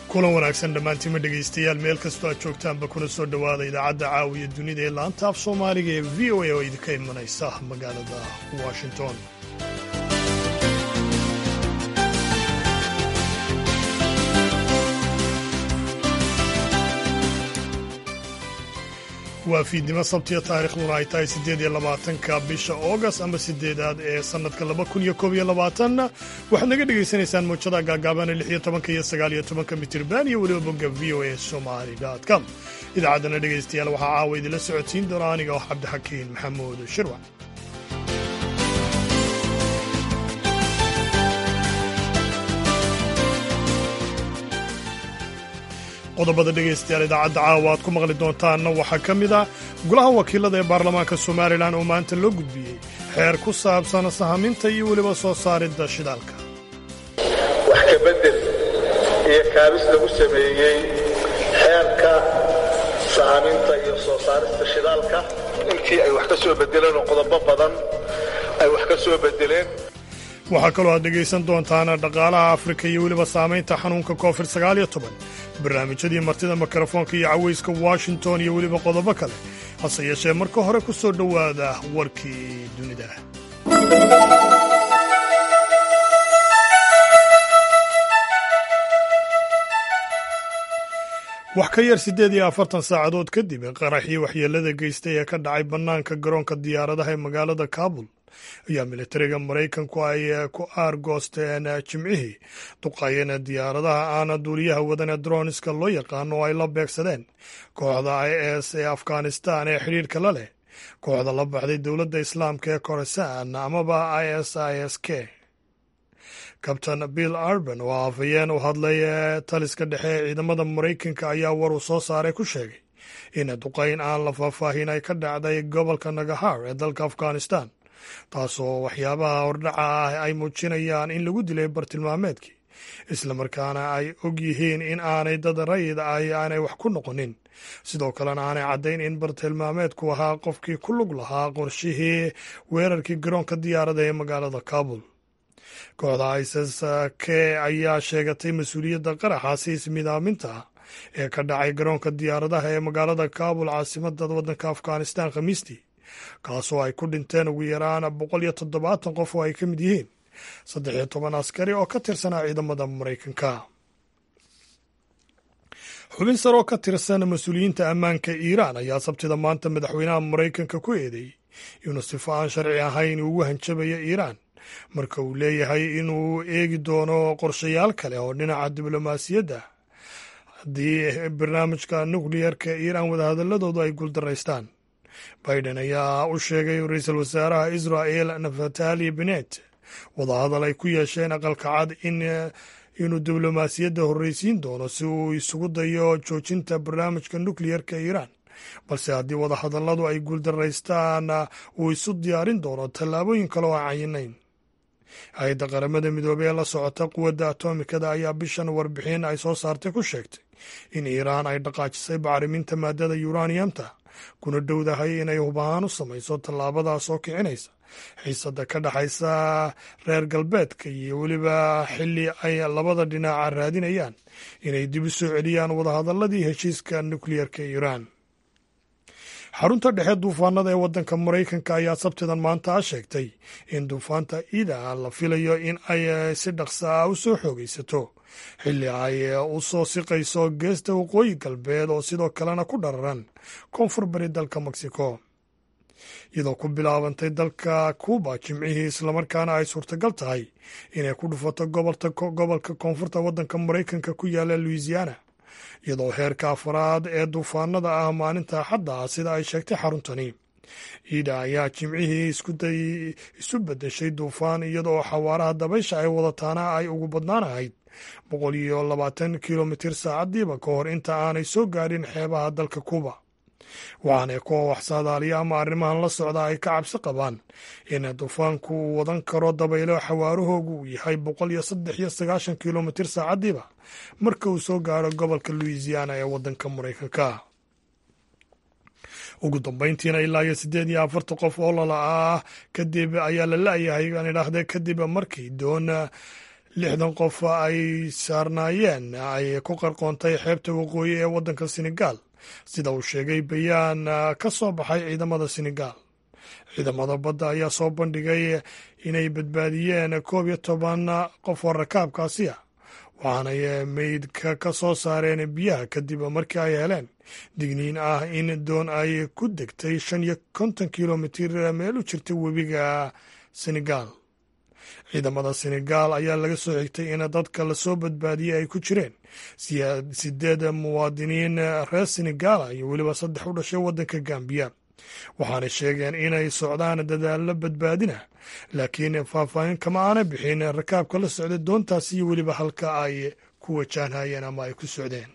kulan wanaagsan dhammaantiima dhegaystayaal meel kastoo aad joogtaanba kuna soo dhowaada idaacadda caawiya dunida ee laanta af soomaaliga ee v o a oo idinka imanaysa magaalada washington waa fiidnimo sabtiya taariikhduna ay tahay siddeed iyo labaatanka bisha oogast ama sideedaad ee sannadka laba kun iyo koob iyo labaatan waxaad naga dhegaysanaysaan muujada gaagaaban lix iyo tobanka iyo sagaal iyo tobanka mitirban iyo weliba bogga v o a somali com idaacaddana dhegaystayaal waxaa caawa idinla socodsiin doona aniga oo cabdixakiin maxamuud shirwac qodobada dhegaystayaal idaacadda caawa aad ku maqli doontaanna waxaa ka mid ah golaha wakiilada ee baarlamaanka somalilan oo maanta loo gudbiyey xeer ku saabsan sahaminta iyo weliba soo saaridda shidaalka wax ka beddel iyo kaabis lagu sameeyey xeerka sahaminta iyo soo saarista shidaalka intii ay wax ka soo beddeleen oo qodobo badan ay wax ka soo beddeleen waxaa kaloo aad dhegaysan doontaan dhaqaalaha afrika iyo weliba saamaynta xanuunka covid sagaaliyo toban barnaamijyadii martida mikrofoonka iyo cawayska washington iyo weliba qodobo kale hase yeeshee marka hore ku soo dhowaada warkii dunida wax ka yar siddeed iyo afartan saacadood kadib qaraxii waxyeelada geystay ee ka dhacay bannaanka garoonka diyaaradaha ee magaalada kaabul ayaa militariga maraykanku ay ku aargoosteen jimcihii duqayeen diyaaradaha aana duuliyaha wadan ee droniska loo yaqaano oo ay la beegsadeen kooxda i s ee afghanistan ee xidhiirka la leh kooxda la baxday dowladda islaamka ee koresaan amaba i s i s k kabtain bill arban oo afhayeen u hadlay taliska dhexe ee ciidamada maraykanka ayaa war uu soo saaray ku sheegay in duqayn aan la faahfaahin ay ka dhacday gobolka nagahar ee dalka afghanistan taasoo waxyaabaha hordhaca ah ay muujinayaan in lagu dilay bartilmaameedkii islamarkaana ay og yihiin in aanay dad rayid ah aanay wax ku noqonin sidoo kalena aanay caddayn in bartilmaameedku ahaa qofkii ku lug lahaa qorshihii weerarkii garoonka diyaarada ee magaalada kaabul kooxda isis k ayaa sheegatay mas-uuliyadda qaraxaasi ismidaaminta ee ka dhacay garoonka diyaaradaha ee magaalada kaabul caasimada waddanka afghanistan khamiistii kaasoo ay ku dhinteen ugu yaraan boqol iyo toddobaatan qof oo ay ka mid yihiin saddex iyo toban askari oo ka tirsanaa ciidamada maraykanka xubin sar oo ka tirsan mas-uuliyiinta ammaanka iiraan ayaa sabtida maanta madaxweynaha maraykanka ku eedeeyey inuu sifo aan sharci ahayn ugu hanjabayo iiraan marka uu leeyahay inuu eegi doono qorshayaal kale oo dhinaca diblomaasiyadda haddii barnaamijka nukliyarka iiraan wadahadaladoodu ay guuldaraystaan biden ayaa u sheegay ra-iisul wasaaraha israel naftali benet wadahadal ay ku yeesheen aqalka cad inuu diblomaasiyadda horreysiin doono si uu isugu dayo joojinta barnaamijka nukliyarka iiraan balse haddii wadahadalladu ay guuldaraystaan uu isu diyaarin doono tallaabooyin kale oo aan cayinayn hay-adda qaramada midoobey ee la socota quwadda atomikada ayaa bishan warbixin ay soo saartay ku sheegtay in iiraan ay dhaqaajisay bacriminta maadada yuraniyamta kuna dhowdahay inay hubahaan u samayso tallaabadaas oo kicinaysa xiisada ka dhexaysa reer galbeedka iyo weliba xilli ay labada dhinaca raadinayaan inay dib u soo celiyaan wadahadaladii heshiiska nukliyarka iiraan xarunta dhexe duufaanada ee waddanka maraykanka ayaa sabtidan maanta a sheegtay in duufaanta ida la filayo in ay si dhaqsa ah u soo xoogaysato xilli ay u soo siqayso geesta waqooyi galbeed oo sidoo kalena ku dhararan koonfur bari dalka mexico iyadoo ku bilaabantay dalka cuuba jimcihii islamarkaana ay suurtagal tahay inay ku dhufato gobolka koonfurta waddanka maraykanka ku yaala louisiana iyadoo heerka afaraad ee duufaanada ah maalinta axadda ah sida ay sheegtay xaruntani iida ayaa jimcihii isu beddeshay duufaan iyadoo xawaaraha dabaysha ay wadataana ay ugu badnaan ahayd boqol iyo labaatan kilomitir saacadiiba ka hor inta aanay soo gaadhin xeebaha dalka kuuba waxaana kuwa wax saadaaliya ama arrimahan la socda ay ka cabsi qabaan in duufaanku uu wadan karo dabaylo xawaarahoogu uu yahay boqol iyo saddex iyo sagaashan kilomitir saacadiiba marka uu soo gaaro gobolka louisiana ee waddanka maraykanka ugu dambeyntiina ilaa iyo siddeed iyo afartan qof oo lala ah kadib ayaa la la-yahay aan idhaahdee kadib markii doon lixdan qof ay saarnaayeen ay ku qarqoontay xeebta waqooyi ee waddanka senegaal sida uu sheegay bayaan ka soo baxay ciidamada senegaal ciidamada badda ayaa soo bandhigay inay badbaadiyeen koob iyo toban qof oo rakaabkaasi ah waxaanay meydka ka soo saareen biyaha kadib markii ay heleen digniin ah in doon ay ku degtay shan iyo konton kilomitir meel u jirta webiga senegaal ciidamada senegaal ayaa laga soo xigtay in dadka lasoo badbaadiyey ay ku jireen sideed muwaadiniin reer senegaala iyo weliba saddex u dhashay waddanka gambiya waxaanay sheegeen inay socdaan dadaallo badbaadina laakiin faahfaahin kama aana bixin rakaabka la socda doontaasi iyo weliba halka ay ku wajahnayeen ama ay ku socdeen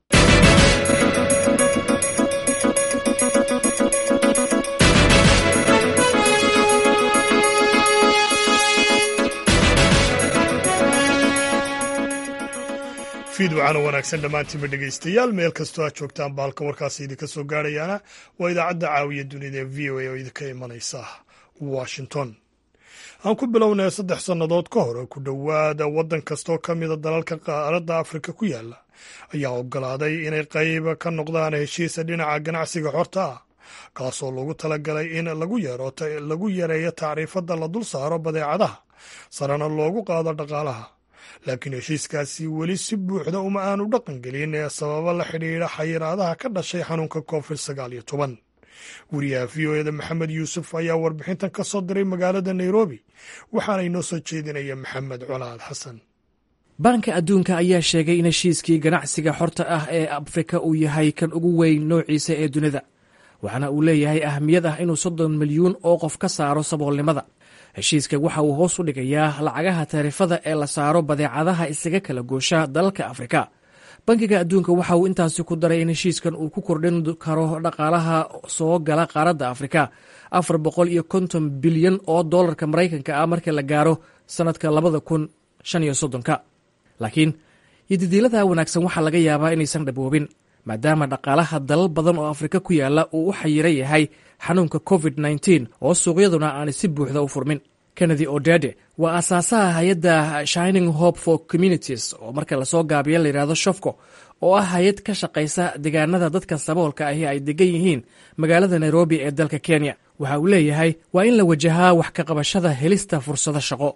fiidwacana wanaagsan dhammaantiinba dhegaystayaal meel kastoo aad joogtaan baalka warkaasi idinka soo gaadhayaana waa idaacadda caawiya dunida ee v o a oo idinka imanaysa washington aan ku bilownay saddex sannadood ka hor ku dhowaada waddan kastoo ka mida dalalka qaaradda afrika ku yaala ayaa oggolaaday inay qayb ka noqdaan heshiisa dhinaca ganacsiga xorta ah kaasoo loogu talagalay in lagu yareeyo tacriifadda la dul saaro badeecadaha sarena loogu qaado dhaqaalaha laakiin heshiiskaasi weli si buuxda uma aanu dhaqan gelin ee sababo la xidhiidha xayiraadaha ka dhashay xanuunka covid sagaal iyo toban wariyaha v o eda maxamed yuusuf ayaa warbixintan ka soo diray magaalada nairobi waxaana inoo soo jeedinaya maxamed colaad xasan baanka adduunka ayaa sheegay in heshiiskii ganacsiga xorta ah ee afrika uu yahay kan ugu weyn noociisa ee dunida waxaana uu leeyahay ahmiyad ah inuu soddon milyuun oo qof ka saaro saboolnimada heshiiska waxa uu hoos u dhigayaa lacagaha taarifada ee la saaro badeecadaha isaga kala goosha dalalka afrika bankiga adduunka waxa uu intaasi ku daray in heshiiskan uu ku kordhin karo dhaqaalaha soo gala qaaradda afrika afar boqol iyo konton bilyan oo dollarka maraykanka ah marka la gaaro sannadka labada kun shan iyo soddonka laakiin yodidiilada wanaagsan waxaa laga yaabaa inaysan dhaboobin maadaama dhaqaalaha dalal badan oo afrika ku yaala uu u xayira yahay xanuunka covid nteen oo suuqyaduna aanay si buuxda u furmin kennedy odede waa aasaasaha hay-adda shining hope for communities oo marka lasoo gaabiyo layidhahdo shofco oo ah hay-ad ka shaqaysa deegaanada dadka saboolka ahi ay degan yihiin magaalada nairobi ee dalka kenya waxa uu leeyahay waa in la wajahaa wax ka qabashada helista fursado shaqo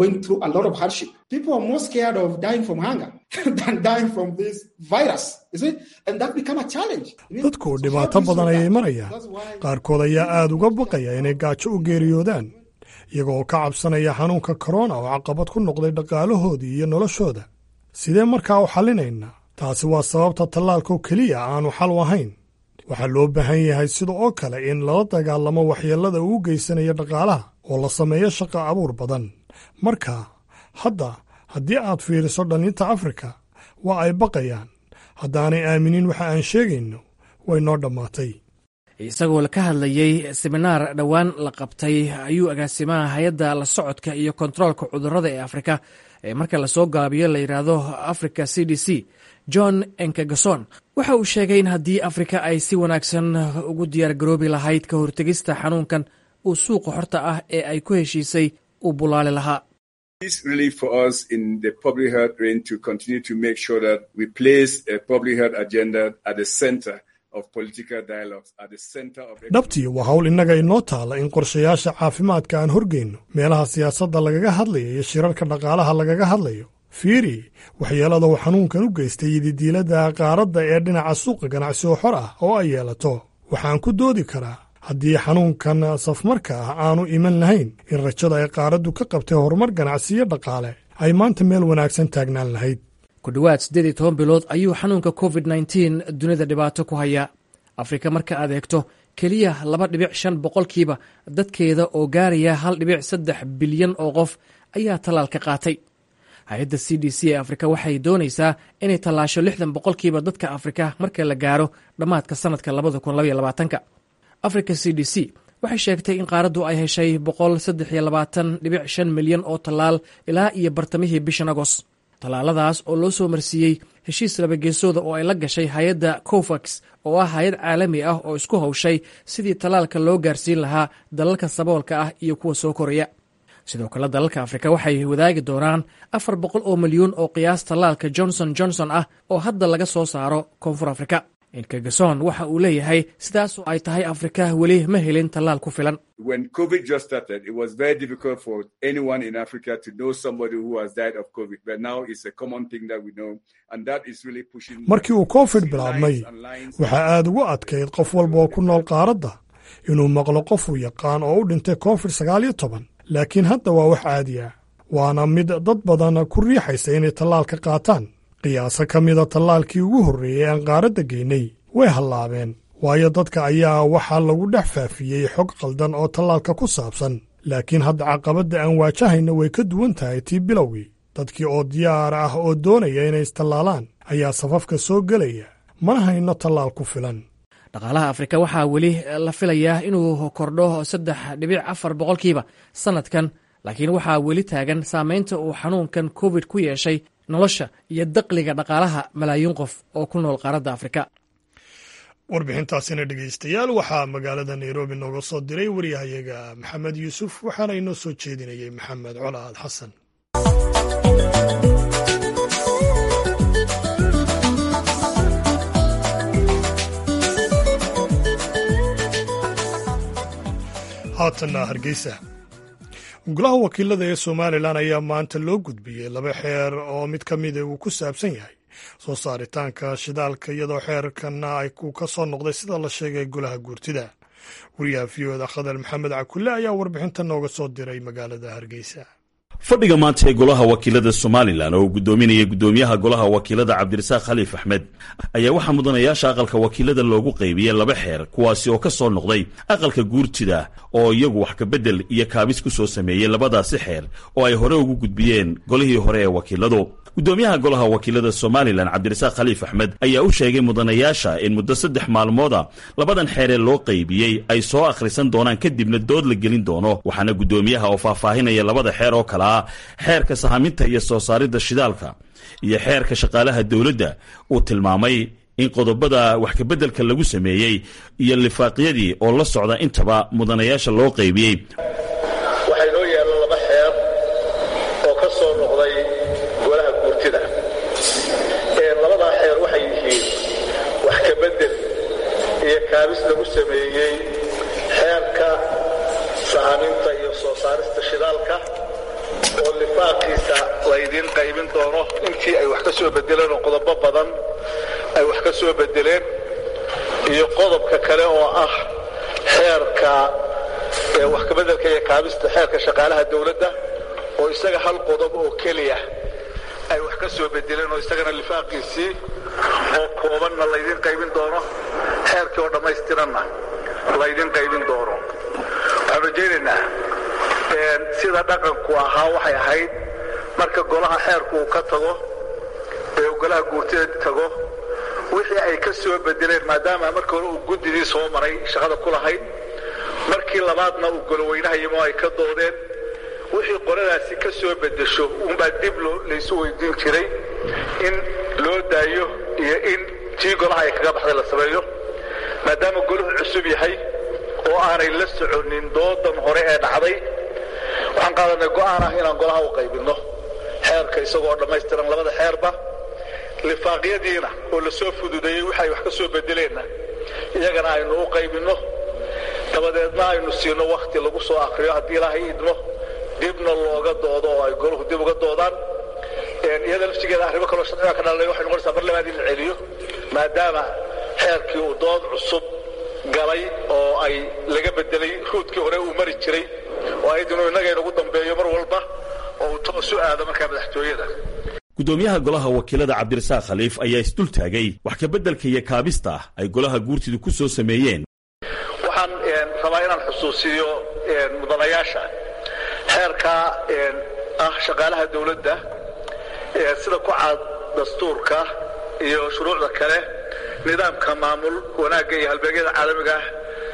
dadku dhibaato badan ayay marayaan qaarkood ayaa aad uga baqaya inay gaajo u geeriyoodaan iyagoo ka cabsanaya xanuunka korona oo caqabad ku noqday dhaqaalahoodii iyo noloshooda sidee markaa u xallinaynaa taasi waa sababta tallaalkoo keliya aanu xal u ahayn waxaa loo baahan yahay sida oo kale in lala dagaalamo waxyeellada uu geysanayo dhaqaalaha oo la sameeyo shaqa abuur badan marka hadda haddii aad fiiriso dhallinta afrika waa ay baqayaan haddaanay aaminin waxa aan sheegayno way noo dhammaatay isagoo ka hadlayey seminaar dhowaan la qabtay ayuu agaasimaha hay-adda la socodka iyo kontaroolka cudurrada ee afrika ee marka lasoo gaabiyo la yidhaahdo africa c d c john enkagason waxa uu sheegay in haddii afrika ay si wanaagsan ugu diyaargaroobi lahayd ka hortegista xanuunkan uu suuqa xorta ah ee ay ku heshiisay uu bulaali lahaa dhabtii waa hawl innaga inoo taalla in qorshayaasha caafimaadka aan horgeyno meelaha siyaasadda lagaga hadlayo iyo shirarka dhaqaalaha lagaga hadlayo fiiri waxyeelada uu xanuunkan u geystay yididiilada qaaradda ee dhinaca suuqa ganacsi oo xor ah oo ay yeelato waxaan ku doodi karaa haddii xanuunkan safmarka ah aanu iman lahayn in rajada ay qaaraddu ka qabtay horumar ganacsiyo dhaqaale ay maanta meel wanaagsan taagnaan lahayd ku dhowaad siddeed iyo toban bilood ayuu xanuunka covid nteen dunida dhibaato ku hayaa afrika marka aad eegto keliya laba dhibic shan boqolkiiba dadkeeda oo gaaraya hal dhibic saddex bilyan oo qof ayaa tallaal ka qaatay hay-adda c d c ee afrika waxay doonaysaa inay tallaasho lixdan boqolkiiba dadka afrika marka la gaaro dhammaadka sannadka labada kun labaiyo labaatanka africa c d c waxay sheegtay in qaaraddu ay heshay boqol saddex iyo labaatan dhibic shan milyan oo tallaal ilaa iyo bartamihii bishan agos tallaaladaas oo loo soo marsiiyey heshiis labageesooda oo ay la gashay hay-adda covax oo ah hay-ad caalami ah oo isku hawshay sidii tallaalka loo gaarsiin lahaa dalalka saboolka ah iyo kuwa soo koraya sidoo kale dalalka afrika waxay wadaagi doonaan afar boqol oo milyuun oo qiyaas tallaalka johnson johnson ah oo hadda laga soo saaro koonfur afrika inkagason waxa uu leeyahay sidaasoo ay tahay afrika weli ma helin tallaal ku filan markii uu covid bilaabmay waxaa aad ugu adkayd qof walba oo ku nool qaaradda inuu maqlo qof uu yaqaan oo u dhintay covid sagaal iyo toban laakiin hadda waa wax caadi ah waana mid dad badan ku riixaysa inay tallaal ka qaataan qiyaaso ka mida tallaalkii ugu horreeyey aan qaaradda geynay way hallaabeen waayo dadka ayaa waxaa lagu dhex faafiyey xog qaldan oo tallaalka ku saabsan laakiin hadda caqabadda aan waajahayna way ka duwan tahay tii bilowgii dadkii oo diyaar ah oo doonaya inay istallaalaan ayaa safafka soo gelaya mana hayno tallaal ku filan dhaqaalaha afrika waxaa weli la filayaa inuu kordho saddex dhibic afar boqolkiiba sannadkan laakiin waxaa weli taagan saamaynta uu xanuunkan covid ku yeeshay nolosha iyo daqliga dhaqaalaha malaayiin qof oo ku nool qaaradda afrika warbixintaasina dhegaystayaal waxaa magaalada nairobi nooga soo diray waryahayaga maxamed yuusuf waxaana inoo soo jeedinayay maxamed colaad xasan haatanna hargeysa golaha wakiilada ee somalilan ayaa maanta loo gudbiyey laba xeer oo mid ka mida uu ku saabsan yahay soo saaritaanka shidaalka iyadoo xeerkanna ay uu ka soo noqday sida la sheegay golaha guurtida wariyaha v oda khadar maxamed cakulle ayaa warbixinta nooga soo diray magaalada hargeysa fadhiga maanta ee golaha wakiilada somalilan oo uu guddoominayay guddoomiyaha golaha wakiilada cabdirasaaq khaliif axmed ayaa waxaa mudanayaasha aqalka wakiilada loogu qaybiyey laba xeer kuwaasi oo ka soo noqday aqalka guurtida oo iyagu wax kabedel iyo kaabis ku soo sameeyey labadaasi xeer oo ay hore ugu gudbiyeen golihii hore ee wakiiladu guddoomiyaha golaha wakiilada somalilan cabdirasaaq khaliif axmed ayaa u sheegay mudanayaasha in muddo saddex maalmooda labadan xeer ee loo qaybiyey ay soo akhrisan doonaan kadibna dood la gelin doono waxaana guddoomiyaha oo faahfaahinaya labada xeer oo kale ah xeerka sahaminta iyo soo saaridda shidaalka iyo xeerka shaqaalaha dowladda uu tilmaamay in qodobada wax kabeddelka lagu sameeyey iyo lifaaqyadii oo la socda intaba mudanayaasha loo qaybiyey waxaa inoo yaalla laba xeer oo ka soo noqday golaha guurtida labadaa xeer waxay yihiin wax kabedel iyo kaabis lagu sameeyey xeerka sahaminta iyo soo saarista shidaalka oo lifaaqiisa laydiin qaybin doono intii ay wax ka soo bedeleen oo qodobo badan ay wax ka soo bedeleen iyo qodobka kale oo ah xeerka wax kabedelka iyo kaabista xeerka shaqaalaha dowladda oo isaga hal qodob oo keliya ay wax ka soo bedeleen oo isagana lifaaqiisii oo koobanna laydiin qaybin doono xeerkii oo dhammaystiranna laydiin qaybin doono waxaan rajaynaynaa sida dhaqanku ahaa waxay ahayd marka golaha xeerku uu ka tago ee uu golaha guurtida tago wixii ay ka soo bedeleen maadaama marka hore uu guddidii soo maray shaqada ku lahayd markii labaadna uu goloweynaha yimo ay ka doodeen wixii qoladaasi ka soo bedesho uunbaa dib laysu weydiin jiray in loo daayo iyo in tii golaha ay kaga baxday la sameeyo maadaama golahu cusub yahay oo aanay la soconin doodan hore ee dhacday waxaan qaadanay go'aan ah inaan golaha u qaybinno xeerka isagoo dhammaystiran labada xeerba lifaaqyadiina oo la soo fududeeyey waxa ay wax ka soo bedeleenna iyagana aynu u qaybinno dabadeedna aynu siino wakhti lagu soo akriyo haddii ilaahay idmo dibna looga doodo oo ay golahu dib uga doodaan iyada laftigeeda arrimo kaloo sharciga ka dhalanay waxay noqonaysaa mar labaad in la celiyo maadaama xeerkii uu dood cusub galay oo ay laga bedelay ruudkii hore uu mari jiray oo ayd inuu innaga inagu dambeeyo mar walba oo uu toos u aado markaa madaxtooyada guddoomiyaha golaha wakiilada cabdirasaaq khaliif ayaa isdul taagay wax kabeddelka iyo kaabista ay golaha guurtidu ku soo sameeyeen waxaan rabaa inaan xusuusiyo mudanayaasha xeerka ah shaqaalaha dowladda sida ku caad dastuurka iyo shuruucda kale nidaamka maamul wanaagga iyo halbeegyada caalamiga ah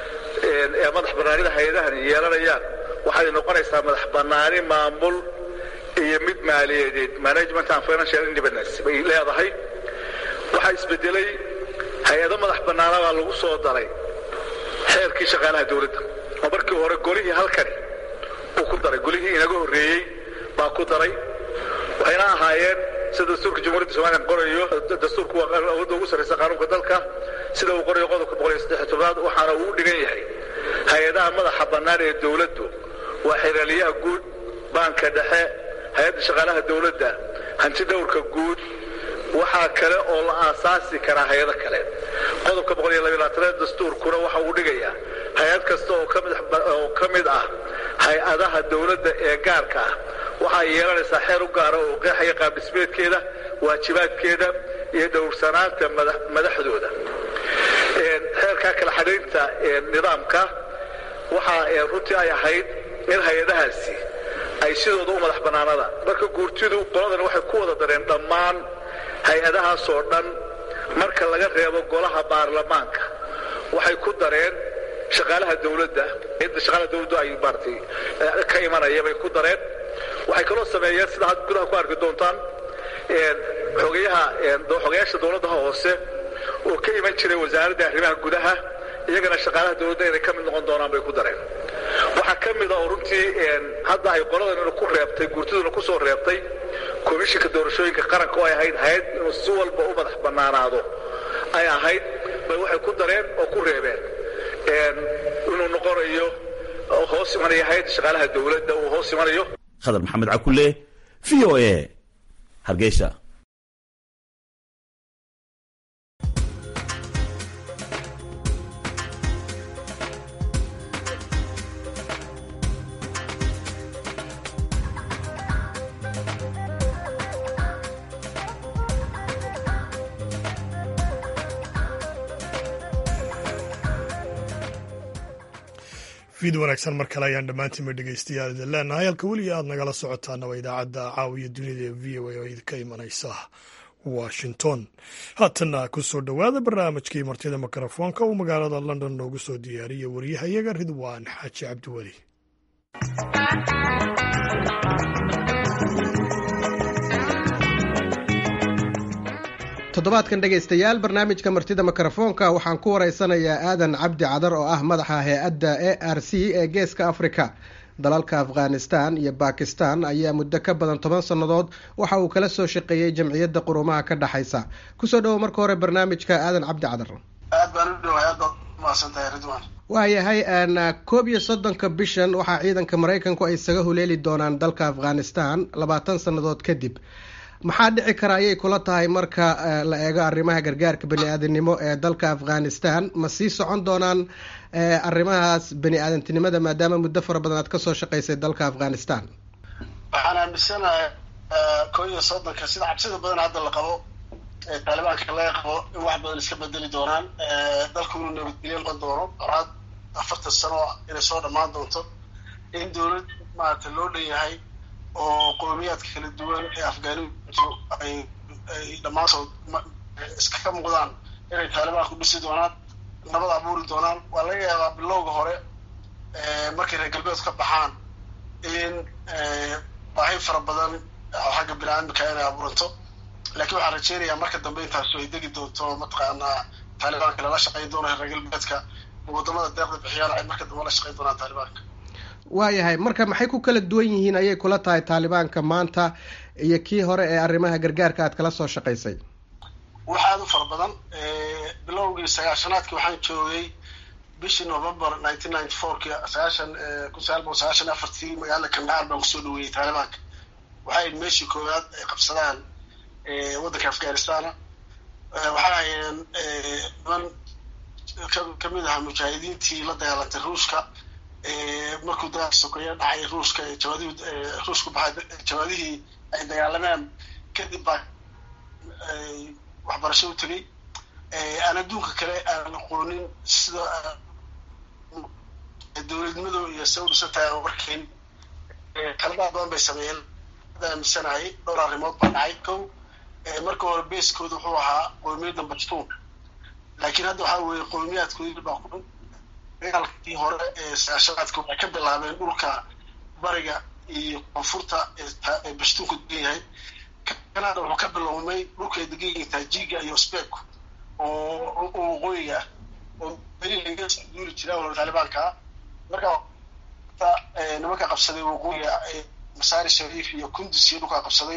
ee madax bannaanida hay-adahani yeelanayaan waxay noqonaysaa madax bannaani maamul iyo mid maaliyadeed management and financial independence bay leedahay waxaa isbedelay hay-ado madax bannaana baa lagu soo daray xeerkii shaqaalaha dowladda oo markii hore golihii halkani uu ku daray golihii inaga horreeyey baa ku daray waxayna ahaayeen sida dastuurka jamhuuriyadda somalilan qorayo dastuurku waa awoodda ugu sarraysa qaanuunka dalka sida uu qorayo qodobka boqol iyo saddex tobnaad waxaana uu u dhigan yahay hay-adaha madaxa bannaan ee dowladdu waa xiraaliyaha guud baanka dhexe hay-adda shaqaalaha dowladda hanti dhowrka guud waxaa kale oo la aasaasi karaa hay-ado kale qodobka boqol iyo labayaatanaad dastuurkuna waxa uu dhigayaa hay-ad kasta oo ka mid ah hay-adaha dowladda ee gaarka ah waxay yeelanaysaa xeer u gaara oo qeexaya qaabdhismeedkeeda waajibaadkeeda iyo dhowrsanaanta madaxdooda xeerkaa kala xadhaynta nidaamka waxaa runtii ay ahayd in hay-adahaasi ay sidooda u madax bannaanada marka guurtidu qoladan waxay ku wada dareen dhammaan hay-adahaasoo dhan marka laga reebo golaha baarlamaanka waxay ku dareen shaqaalaha dowladda cidda shaqaalaha dowladdu ay maaratay ka imanaya bay ku dareen waxay kaloo sameeyeen sida had gudaha ku arki doontaan xogayaha xogayaasha dowladdaha hoose oo ka iman jiray wasaaradda arrimaha gudaha iyagana shaqaalaha dowladda inay ka mid noqon doonaan bay ku dareen waxaa ka mida oo runtii hadda ay qoladan ku reebtay guurtiduna ku soo reebtay komishinka doorashooyinka qaranka oo ay ahayd hay-ad inuu si walba u madax bannaanaado ay ahayd bay waxay ku dareen oo ku reebeen inuu noqonayo hoos imanaya hay-adda shaqaalaha dowladda uu hoos imanayo khadar maxamed cakule v o a hargeysa fiid wanaagsan mar kale ayaan dhammaantiinba dhegaystayaal idin leenahay halka weliga aad nagala socotaana waa idaacadda caawiya dunida ee v o a oo idinka imanaysa washington haatanna ku soo dhowaada barnaamijkii martida mikrofoonka uu magaalada london noogu soo diyaariyey waryahayaga ridwaan xaaji cabdiweli toddobaadkan dhegaystayaal barnaamijka martida mikrofoonka waxaan ku waraysanayaa aadan cabdi cadar oo ah madaxa hay-adda a r c ee geeska africa dalalka afghanistan iyo bakistan ayaa muddo ka badan toban sannadood waxa uu kala soo shaqeeyey jamciyadda qurumaha ka dhexaysa kusoo dhowo marka hore barnaamijka aadan cabdi cadar aad baan u dhowahay aad baad umahadsantahay ridwan waayahay koob iyo soddonka bishan waxaa ciidanka maraykanku ay isaga huleeli doonaan dalka afghanistan labaatan sannadood kadib maxaa dhici kara ayay kula tahay marka la eego arrimaha gargaarka bani aadamnimo ee dalka afghanistan ma sii socon doonaan arrimahaas bani aadantinimada maadaama muddo fara badan aad kasoo shaqaysay dalka afghanistan waxaan aaminsanahay koo iyo soddonka sida cabsida badan hadda la qabo ee taalibaanka laga qabo in wax badan iska bedeli doonaan dalku inuu nabadgelyo noqon doono horaad afartan sano inay soo dhammaan doonto in dowlad maarata loo dhan yahay oo qoomiyaadka kala duwan ee afgaaniintu ay ay dhammaantood iska muuqdaan inay taalibaanku dhisi doonaan nabad abuuri doonaan waa laga yaabaa bilowga hore markay reer galbeedku ka baxaan in baahi fara badan oo xagga bini-aadamka inay abuuranto laakiin waxaan rajeynayaa marka dambe intaasu ay degi doonto mataqaanaa taalibaanka lala shaqayn doono reer galbeedka wadamada deeqda bixiyaan ay marka dambe la shaqayn doonaan taalibaanka waayahay marka maxay ku kala duwan yihiin ayay kula tahay taalibaanka maanta iyo kii hore ee arrimaha gargaarka aad kala soo shaqaysay wax aada u fara badan bilowgii sagaashanaadkii waxaan joogay bishii november nineteen ninety fourki sagaashan kun sagaal boqol sagaashan afartii magaalada kandahar baan kusoo dhaweeyey taalibaanka waxay meeshii koowaad ay qabsadaan waddanka afghanistana waxay hayeen niman kamid ahaa mujaahidiintii la dagaalantay ruushka markuu dagaalka sokeeye dhacay ruushka jawaadihii ruushku baxay jawaadihii ay dagaalameen kadib baa waxbarasho u tegay aan adduunka kale aan aqoonin sida dowladnimadu iyo se u dhisantahay aan warkayn qaladaad badan bay sameeyeen hadda aaminsanahay dhowr arrimood baa dhacay kow marka hore beeskooda wuxuu ahaa qoomiyadda bashtuun laakiin hadda waxaa weeye qowmiyaadkoodii baa ku dagaalkii hore ee sagaashanaadka waxay ka bilaabeen dhulka bariga iyo koonfurta ee bashtuunku degan yahay kanada wuxuu ka bilowmay dhulka ay degan yihiin taajiga iyo sbeku oo waqooyiga ah oo beri laga soo duuli jiraa wala taalibaanka marka nimanka qabsaday waqooyiga masaari shariif iyo kundus iyo dhulkaa qabsaday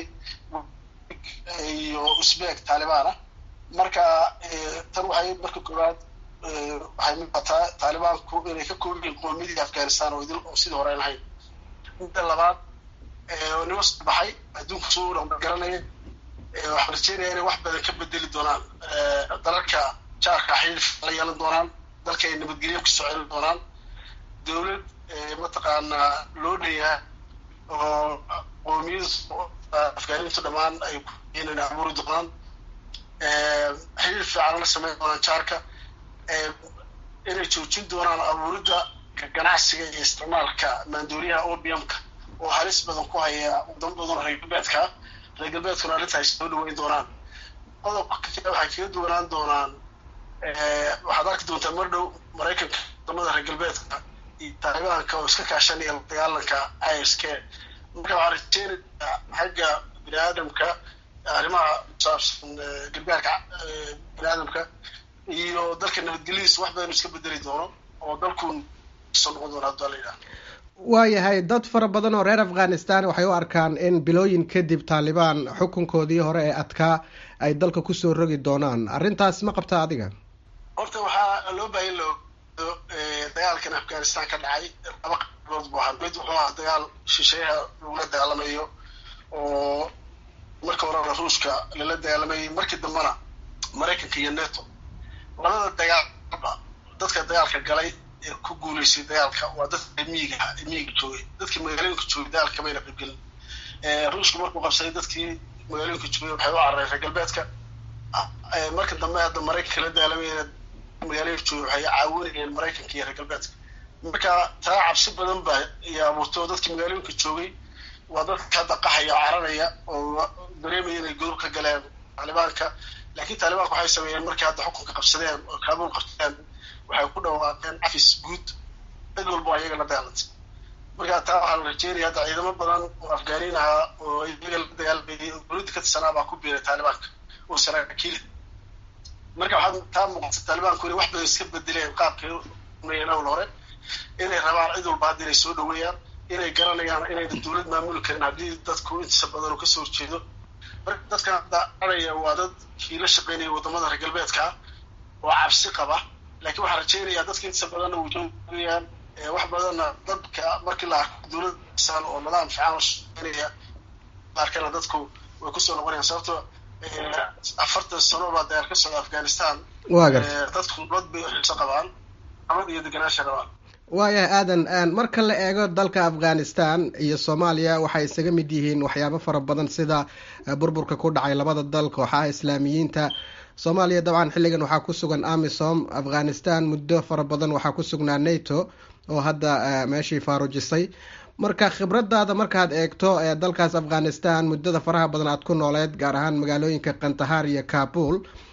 iyo usbek taalibaan ah marka tan waxay marka koowaad waxay muuqataa taalibaanku inay ka kooban yihiin qoomiyadii afghanistan oo idil oo sidii hore lahayn midda labaad nima soo baxay adduunka soo garanaya waxaan rajeynaya inay wax badan ka bedeli doonaan dalalka jaarka xiriir la yeelan doonaan dalka ay nabadgelyo kusoo celin doonaan dowlad mataqaanaa loo dhanyaha oo qoomiyada afgaanintu dhammaan ay inay abuuri doonaan xiriir fiican la sameyn doonaan jaarka inay joojin doonaan abuuridda ganacsiga iyo isticmaalka maandooriyaha opiumka oo halis badan ku haya wadamo badan reer galbeedka reer galbeedkuna arrinta ay soo dhaweyn doonaan qodobka kale waxay kaga duwanaan doonaan waxaad arki doontaa mar dhow maraykanka wadamada reer galbeedka iyo taalibaanka oo iska kaashanaya la dagaalanka isk marka waxaan rajeynayaa xagga bini aadamka arrimaha kusaabsan gargaarka bini aadamka iyo dalka nabadgelyadiisa wax badan iska bedeli doono oo dalkuun soo noqon doono haddua la yidhaha waayahay dad fara badan oo reer afghanistan waxay u arkaan in bilooyin kadib taalibaan xukunkoodii hore ee adkaa ay dalka kusoo rogi doonaan arrintaas ma qabtaa adiga horta waxaa loo baahan lo dagaalkan afghanistan ka dhacay laba qaybood buu ahaa mid wuxuu ahaa dagaal shisheeyaha lagula dagaalameeyo oo marka horena ruushka lala dagaalamayay markii dambena maraykanka iyo neto labada dagaalba dadka dagaalka galay ee ku guuleysay dagaalka waa dadka miiga miiga joogay dadkii magaalooyinka joogay dagaalka kamayna qaybgelin ruushka markuu qabsaday dadkii magaalooyinka joogay waxay u carareen reer galbeedka marka dambe hadda maraykanka la dagaalamayna magaalooyinka joogay waxay caawinayeen maraykanka iyo reer galbeedka marka taa cabsi badan baa iyo abuurto dadkii magaalooyinka joogay waa dadka hadda qaxaya oo cararaya oo dareemaya inay godob ka galeen taalibaanka laakiin taalibaanka waxay sameeyeen markay hadda xukunka qabsadeen oo kaabuul qabsadeen waxay ku dhawaaqeen cafis guud cid walba waa iyaga la dagaalantay marka taa waxaa la rajeynaya hadda ciidamo badan oo afgaaniin ahaa oo iyaga la dagaalamayay oo dowladda ka tirsanaa baa ku biiray taalibaanka oo saraakiil marka waxaad taa muuqata taalibaanku inay wax badan iska bedeleen qaabkay umayeen awal hore inay rabaan cid walba hadda inay soo dhaweeyaan inay garanayaan inayna dowlad maamuli karin haddii dadku intiisa badan oo kasoo horjeedo marka dadkan hadda araya waa dad kii la shaqeynaya wadamada reer galbeedka oo cabsi qaba laakiin waxaan rajeynayaa dadka intiisa badanna wuu joogayaan wax badanna dadka markii la arko dowladsan oo nidaam fiican la shaqeynaya arkana dadku way kusoo noqonayaan sababto afartan sano baa dagaal ka socda afghanistan waa garta dadku nabad bay xiso qabaan nabad iyo deganaansha qabaan waayahay aadan marka la eego dalka afghanistan iyo soomaaliya waxay isaga mid yihiin waxyaabo fara badan sida burburka ku dhacay labada dal kooxaha islaamiyiinta soomaaliya dabcan xilligan waxaa ku sugan amisom afghanistan muddo fara badan waxaa ku sugnaa nato oo hadda meeshii faarujisay marka khibradaada markaad eegto ee dalkaas afghanistan muddada faraha badan aad ku nooleed gaar ahaan magaalooyinka kandahar iyo kabul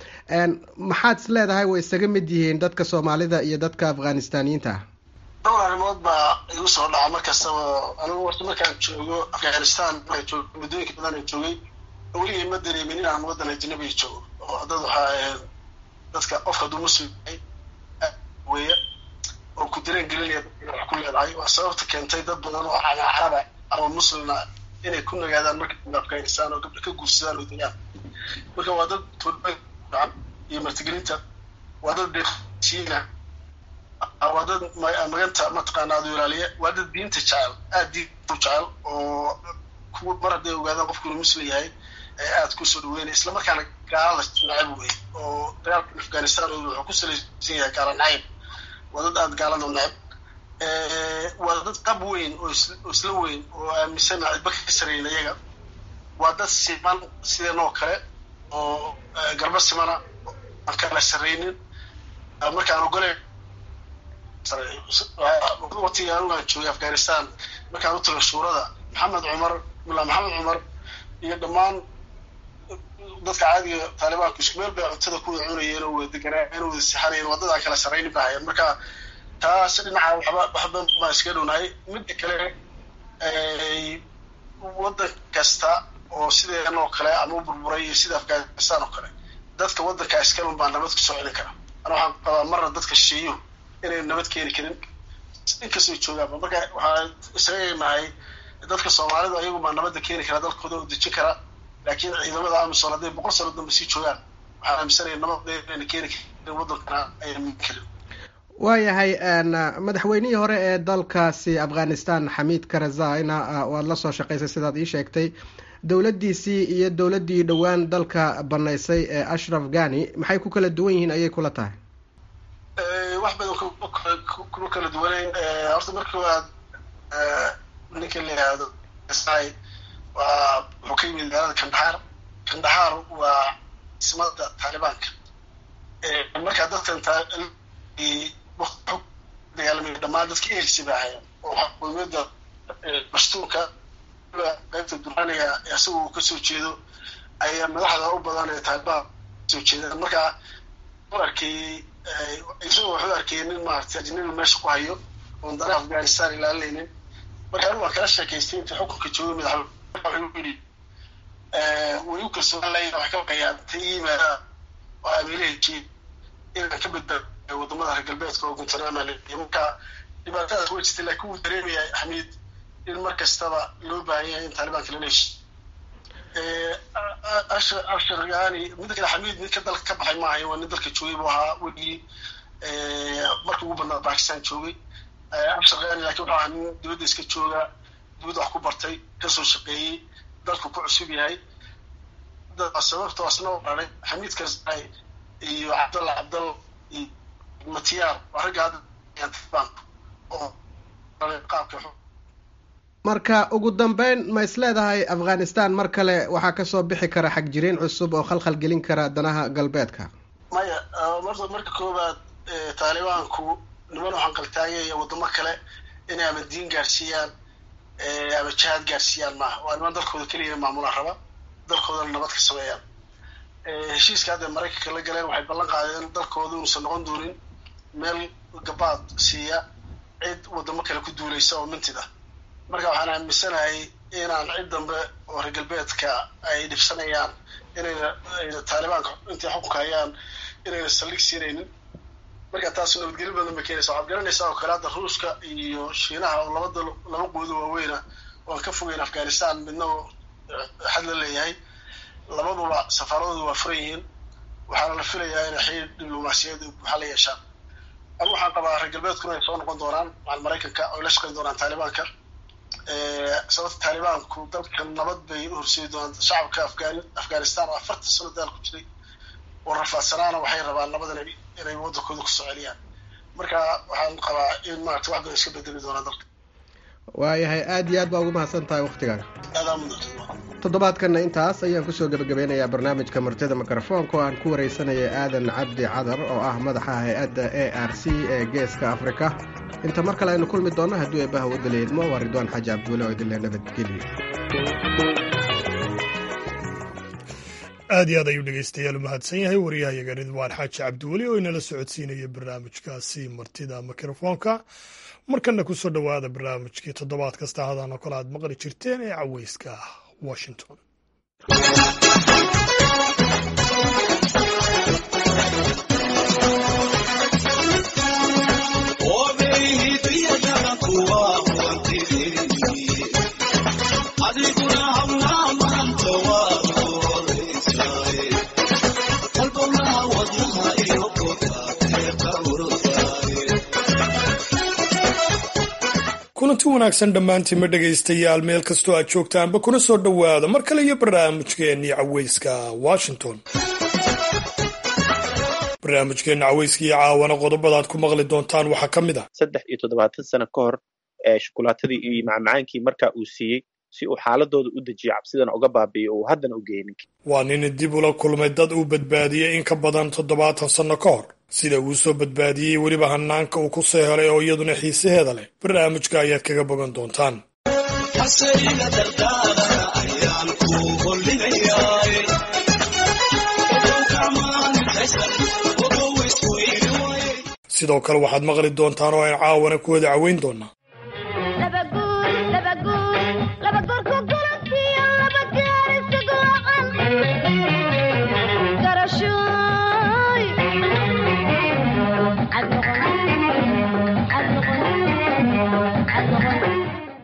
maxaad is leedahay way isaga mid yihiin dadka soomaalida iyo dadka afghanistaniyiinta dhowr arrimood baa igu soo dhaca mar kastaba anigu warta markaan joogo afghanistan joog muddooyinka badan aan joogay weligay ma dareemin inaan waddan ajnabiga joogo oo dad waxaa ahayd dadka qofka hadduu muslim yahay weeye oo ku dareen gelinaya dadka wax ku leedahay waa sababta keentay dad badan oo caraba ama muslimna inay ku nagaadaan marka dambe afghanistan oo gabdha ka guursadaan oo degaan marka waa dad toodaan iyo martigelinta waa dad deeqsiina waa dad maganta mataqaana adu ilaaliya waa dad diinta jecel aada diinta u jecel oo kuwa mar hadday ogaadaan qofku inuu muslim yahay aada kusoo dhaweynaya isla markaana gaalada nacab wey oo dagaalka afghanistan wuxuu ku salaysan yahay gaala nacayb waa dad aada gaalada nacab waa dad qab weyn oo isla weyn oo aaminsan cidba ka sarayna iyaga waa dad siman sideenoo kale oo garba simana aan kala saraynin markaan ogolay watiga anugaan joogay afghanistan markaan u tago shuurada maxamed cumar mulaa maxamed cumar iyo dhammaan dadka caadiga taalibaanku isku meel bay cuntada ku wada cunayeen oo wada deganaayen oo wada sixanayeen waa dad aan kala saraynin ba hayeen marka taas dhinaca waxba waxba baan iskaga dhownahay midda kale waddan kasta oo sideen oo kale ama u burburay iyo sida afghanistan oo kale dadka waddanka iskalun baa nabad kusoo celin kara ana waxaan qabaa marna dadka shisheeyo inay nabad keeni karin inkastoo joogaanba marka waxaan isaga nahay dadka soomaalidu ayagu baa nabadda keeni kara dalkooda oo dejin kara laakiin ciidamada amisom hadday boqol sano dambe sii joogaan waxaan aaminsanaya nabadayna keeni karin waddankana ayna min karin waayahay madaxweynihii hore ee dalkaasi afghanistan xamiid karazayna waad la soo shaqaysay sidaad ii sheegtay dowladdiisii iyo dowladdii dhowaan dalka banaysay ee ashraf ghani maxay ku kala duwan yihiin ayay kula tahay wax badan kuma kala duwanayn horta marka waad ninka la yihahdo waa wuxuu ka yimid magaalada kandahar kandahar waa ismada taalibaanka markaa dadkan dagaalamay dhamaan dadka elsi ba ahayn oo qowmiyadda bastuunka qaybta duraaniga isaga uu kasoo jeedo ayaa madaxda u badan ee taalibaan kasoo jeedaan markaa u arkayey isagoo wuxuu arkayay nin maaragtay ajnabi meesha ku hayo oon danaha afghanistan ilaalinaynin marka anigu waan kala sheekaystay intii xukunka joogay madaxweyne wuxuu yidhi way u kalsoonaan lahayn wax ka baqayaan ta yimaada oo amiirahajii inaan ka badbaado wadamada reer galbeedka oo guntanaama leeyahay marka dhibaatadaas way jirtay laakiin wuu dareemaya xamiid in mar kastaba loo baahan yahay in taalibaanka lala heshiy ashar yani midda kale xamiid mid ka dalka ka baxay maahayo waa nin dalka joogay buu ahaa weligii marka ugu badnaa bakistan joogay ashar yani lakin wuxuu ahaa nin dibadda iska jooga dibadda wax ku bartay kasoo shaqeeyey dalku ku cusub yahay sababtoo asna u dharay xamiid karzai iyo cabdalla cabdalla iyo matiyaar waa ragga hadda taalibaanka oo qaabka marka ugu dambeyn ma is leedahay afghanistan mar kale waxaa kasoo bixi kara xagjiriin cusub oo khalkhal gelin kara danaha galbeedka maya marta marka koowaad taalibaanku niman waxaan qaltaagaya wadamo kale inay ama diin gaarsiiyaan ama jihaad gaarsiiyaan maaha waa niman dalkooda keliya maamulaan raba dalkoodana nabad ka sameeyaan heshiiska hadda maraykanka la galeen waxay ballan qaadeen dalkooda inuusan noqon doonin meel gabaad siiya cid wadamo kale ku duulaysa oo mintid ah marka waxaan aaminsanahay inaan cid dambe oo reer galbeedka ay dhibsanayaan inayna ayna taalibaanka intay xukunka hayaan inayna saldhig siinaynin marka taas nabadgelyo badan bay keenaysa waxaad garanaysaa oo kale hadda ruushka iyo shiinaha oo labada laba quudo waaweyna oan ka fogeyn afghanistan midna xad la leeyahay labaduba safaaradoodu waa furan yihiin waxaana la filayaa inay xiriir diblomaasiyaed buuxa la yeeshaan ama waxaan qabaa reer galbeedkuna ay soo noqon doonaan macal maraykanka oy la shaqayn doonaan taalibaanka sababta taalibaanku dalkan nabad bay u horseedi doonaan shacabka afgan afghanistan oo afartan sano daal ku jiray oo rafaadsanaana waxay rabaan nabad inay inay waddankooda kusoo celiyaan marka waxaan qabaa in maarata wax badan iska bedeli doonaan dalka waayahay aada iyo aad baa ugu mahadsan tahay waktigaaga aadaa mudan toddobaadkanna intaas ayaan kusoo gebagabeynayaa barnaamijka martida mikrofoonka oo aan ku waraysanayay aadan cabdi cadar oo ah madaxa hay-adda a r c ee geeska afrika inta mar kale aynu kulmi doonno hadduu eebbaha wadala idmo waa ridwaan xaaji cabduule oo idinle nabadgelyo aad iyo aad ayuu dhegeystayaal u mahadsan yahay waryahayaga ridwaan xaaji cabdiweli oo inala socodsiinaya barnaamijkaasi martida mikrofoonka markana kusoo dhowaada barnaamijkii toddobaad kasta hadaan oo kale aad maqli jirteen ee caweyska washington kulanti wanaagsan dhammaantiinma dhegaystayaal meel kastoo aad joogtaanba kuna soo dhowaada mar kale iyo barnaamijkeennii caweyska washington barnaamijkeenna caweyska iyo caawana qodobadaad ku maqli doontaan waxaa ka mid ah saddex iyo toddobaatan sano ka hor shukulaatadii iyo macmacaankii markaa uu siiyey si uu xaaladooda u dejiyo cabsidana uga baabi'iyo uu haddana u geynin waa nin dib ula kulmay dad uu badbaadiyey in ka badan toddobaatan sanno ka hor sida uu soo badbaadiyey weliba hanaanka uu ku soo helay oo iyaduna xiisaheeda leh barnaamijka ayaad kaga bogan doontaan sidoo kale waxaad maqli doontaan oo aan caawana ku wada caweyn doonaa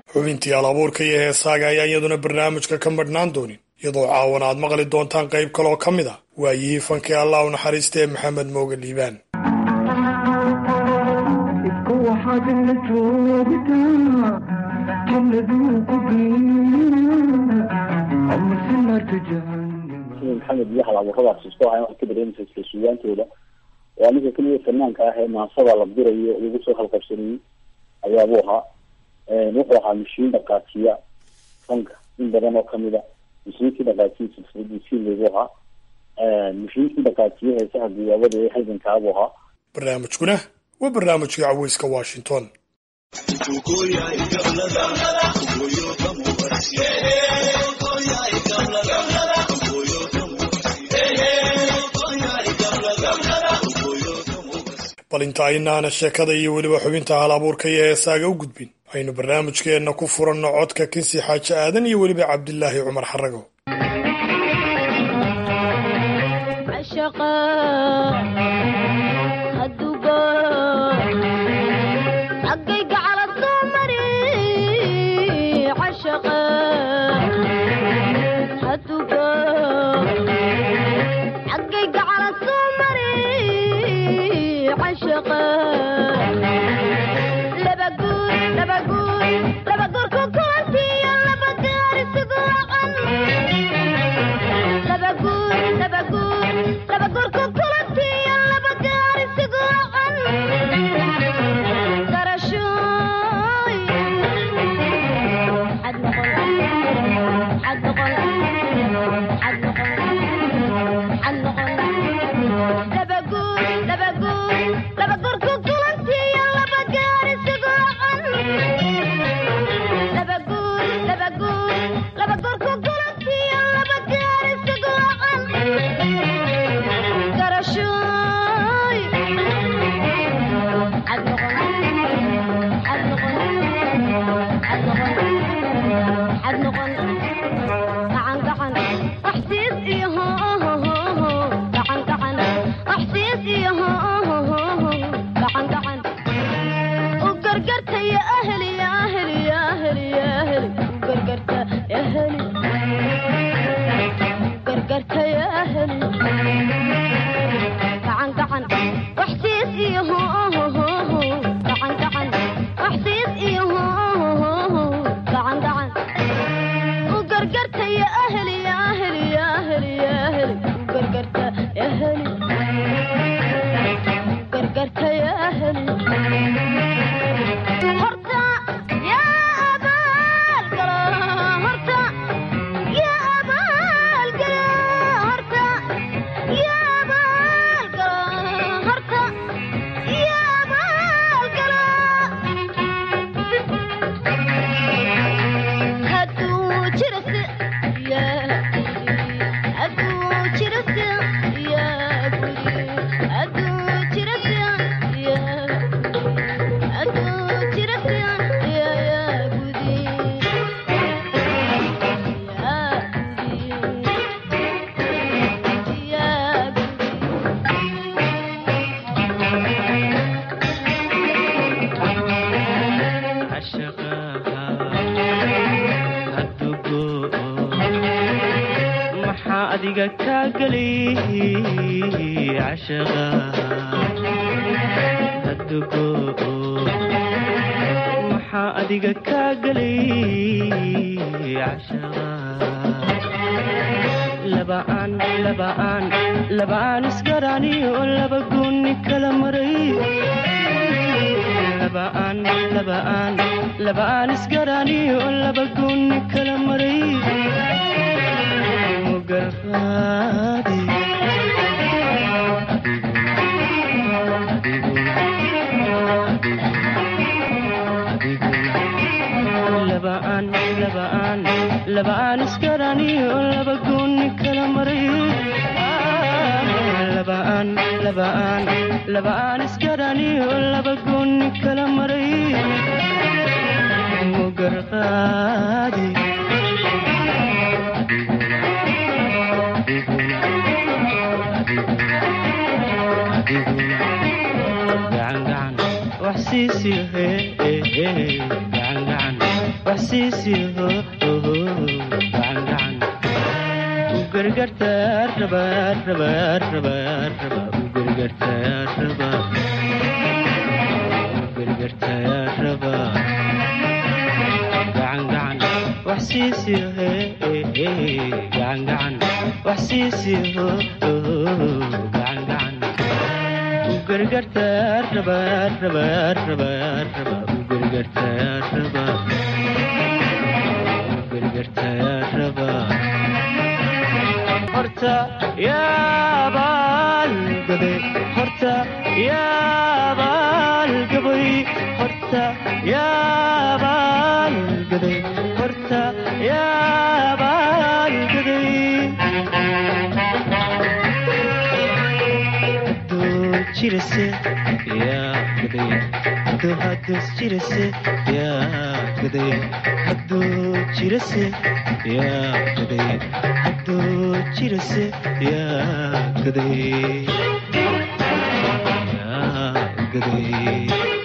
xubintii alabuurka iyo heesaaga ayaa iyaduna barnaamijka ka madhnaan doonin iyadoo caawan aad maqli doontaan qayb kaloo ka mid a waayihii fankii allah u naxariista ee maxamed mooge liibaan maxamed iyo halabuuradaas isku ahayn waxay ka dareemaysa isla suugaantooda waa ninka keliya fanaanka ah ee maasada la dirayo lagu soo halqabsanayey ayaabuu ahaa wuxuu ahaa mashiin dhaqaajiya fanka in badan oo kamid a mashiinkii dhaqaajiya silsiladii siileybu ahaa mashiinkii dhaqaajiya heesaha guyaabada ee halgankaabuu ahaa barnaamijkuna waa barnaamijkii caweyska washington bal inta aynaana sheekada iyo weliba xubinta hal abuurka iyo heesaaga u gudbin aynu barnaamijkeenna ku furanno codka kinsi xaaji aadan iyo weliba cabdilaahi cumar xarago waxsiisiho gacangacan u gargartaa rabaa rabaa rabaa rabaa u gargartaa rabaa u gargartaa rabaa gacangacan waxsiisiho gacangacan waxsiisiho gacangacan u gargartaa rabaa rabaa rabaa rabaa u gargartaa rabaa u gargartaa rabaa horta yaabaan gaday horta yaabaan gabay horta yaabaan gaday horta yaabaan gaday hadduu jirase yaa gaday hadduu haddus jirase yaa gaday hadduu jirase yaa gaday hadduu jirase yaa gaday yaa gaday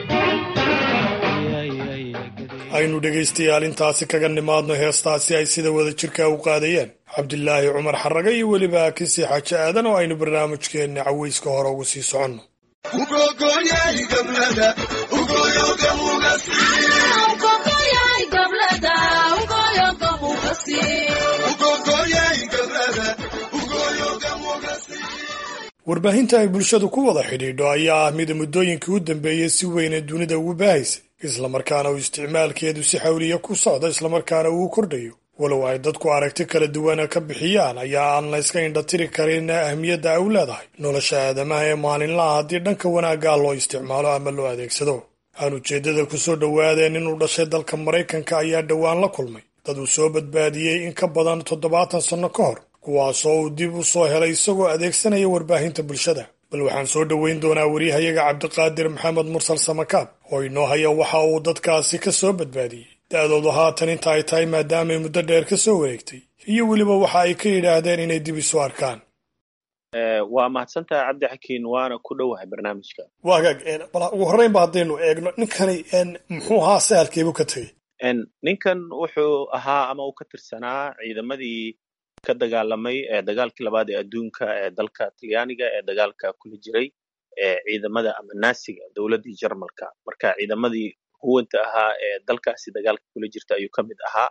aynu dhegaystayaal intaasi kaga nimaadno heestaasi ay sida wada jirka u qaadayeen cabdilaahi cumar xarraga iyo weliba kisi xaaje aadan oo aynu barnaamijkeenna caweyska hore ugu sii soconno warbaahinta ay bulshadu ku wada xidhiidho ayaa ah mida muddooyinkii u dambeeyey si weyne dunida ugu baahaysay islamarkaana uu isticmaalkeedu si xawliya ku socdo islamarkaana uu kordhayo walow ay dadku aragti kala duwana ka bixiyaan ayaa aan la yska indhatiri karin ahmiyadda ay u leedahay nolosha aadamaha ee maalinlaha haddii dhanka wanaaggaa loo isticmaalo ama loo adeegsado aan ujeeddada ku soo dhowaadeen inuu dhashay dalka maraykanka ayaa dhowaan la kulmay dad uu soo badbaadiyey in ka badan toddobaatan sanno ka hor kuwaasoo uu dib u soo helay isagoo adeegsanaya warbaahinta bulshada bal waxaan soo dhoweyn doonaa waryahayaga cabdiqaadir maxamed mursal samakaab oo inoo haya waxa uu dadkaasi ka soo badbaadiyey da-doodu haatan inta ay tahay maadaamay muddo dheer ka soo wareegtay iyo weliba waxa ay ka yidhaahdeen inay dib isu arkaan waa mahadsantaha cabdi xakiin waana ku dhowahay barnaamijka waa hagaag bal ugu horreynba haddaynu eegno ninkani muxuu ahaa sahalkeebu ka tegey ninkan wuxuu ahaa ama uu ka tirsanaa ciidamadii ka dagaalamay ee dagaalkii labaad ee adduunka ee dalka talyaaniga ee dagaalka kula jiray ee ciidamada ama naasiga dowladdii jarmalka marka ciidamadii huwanta ahaa ee dalkaasi dagaalka kula jirta ayuu ka mid ahaa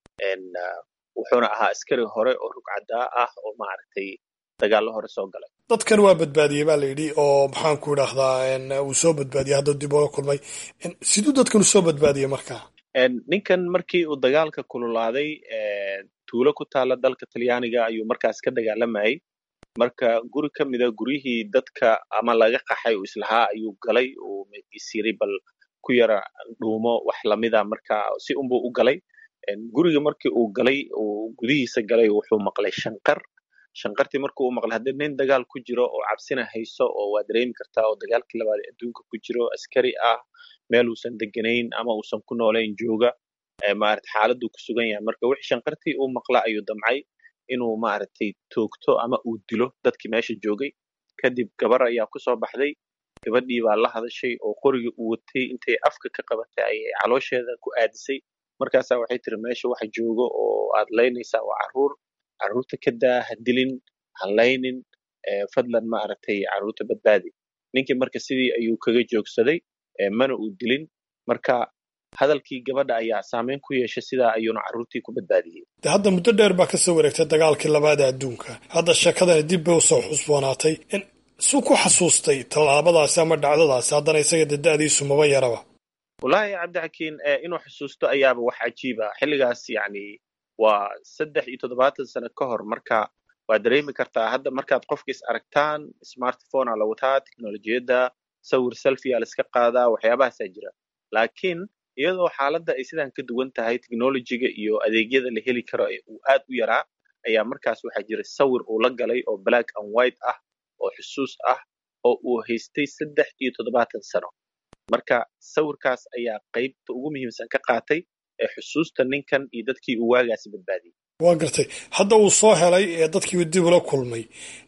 wuxuuna ahaa askari hore oo rugcadaa ah oo maaragtay dagaallo hore soo galay dadkan waa badbaadiyey baa la yidhi oo maxaan ku idhaahdaa uu soo badbaadiyey hadda dib oga kulmay siduu dadkan u soo badbaadiyey markaa ninkan markii uu dagaalka kululaaday tuulo ku taala dalka talyaaniga ayuu markaas ka dagaalamayay marka guri ka mida guryihii dadka ama laga qaxay uu islahaa ayuu galay uu isiray bal ku yara dhuumo wax lamida marka si unbuu u galay guriga markii uu galay uu gudihiisa galay wuxuu maqlay shanqar shanqartii markii uu maqlay haddii nin dagaal ku jiro oo cabsina hayso oo waa dareemi kartaa oo dagaalkii labaad ee adduunka ku jiro askari ah meel uusan deganayn ama uusan ku noolayn jooga maarata xaaladuu ku sugan yahay marka wixii shanqartii uu maqla ayuu damcay inuu maaragtay toogto ama uu dilo dadkii meesha joogay kadib gabar ayaa ku soo baxday gabadhii baa la hadashay oo qorigii uu watay intay afka ka qabatay ayay caloosheeda ku aadisay markaasaa waxay tiri meesha waxa joogo oo aad laynaysaa waa carruur carruurta ka daa ha dilin ha laynin fadlan maaragtay carruurta badbaadi ninkii marka sidii ayuu kaga joogsaday mana uu dilin marka hadalkii gabadha ayaa saameyn ku yeeshay sidaa ayuuna carruurtii ku badbaadiyey de hadda muddo dheer baa ka soo wareegtay dagaalkii labaad ee adduunka hadda sheekadani dib bay usoo xusboonaatay suu ku xasuustay tallaabadaasi ama dhacdadaasi haddana isaga de da'diisu maba yaraba wallaahi cabdixakiin inuu xusuusto ayaaba wax cajiiba xilligaas yacni waa saddex iyo toddobaatan sano ka hor marka waa dareemi kartaa hadda markaad qofka is aragtaan smartphone aa la wataa teknolojiyadda sawir selfia la iska qaadaa waxyaabahaasaa jira laakiin iyadoo xaaladda ay sidan ka duwan tahay technolojiga iyo adeegyada la heli karo uu aad u yaraa ayaa markaas waxaa jira sawir uu la galay oo black and white ah oo xusuus ah oo uu haystay saddex iyo toddobaatan sano marka sawirkaas ayaa qaybta ugu muhiimsan ka qaatay ee xusuusta ninkan iyo dadkii uu waagaasi badbaadiyey waa gartay hadda uu soo helay ee dadkii dib ula kulmay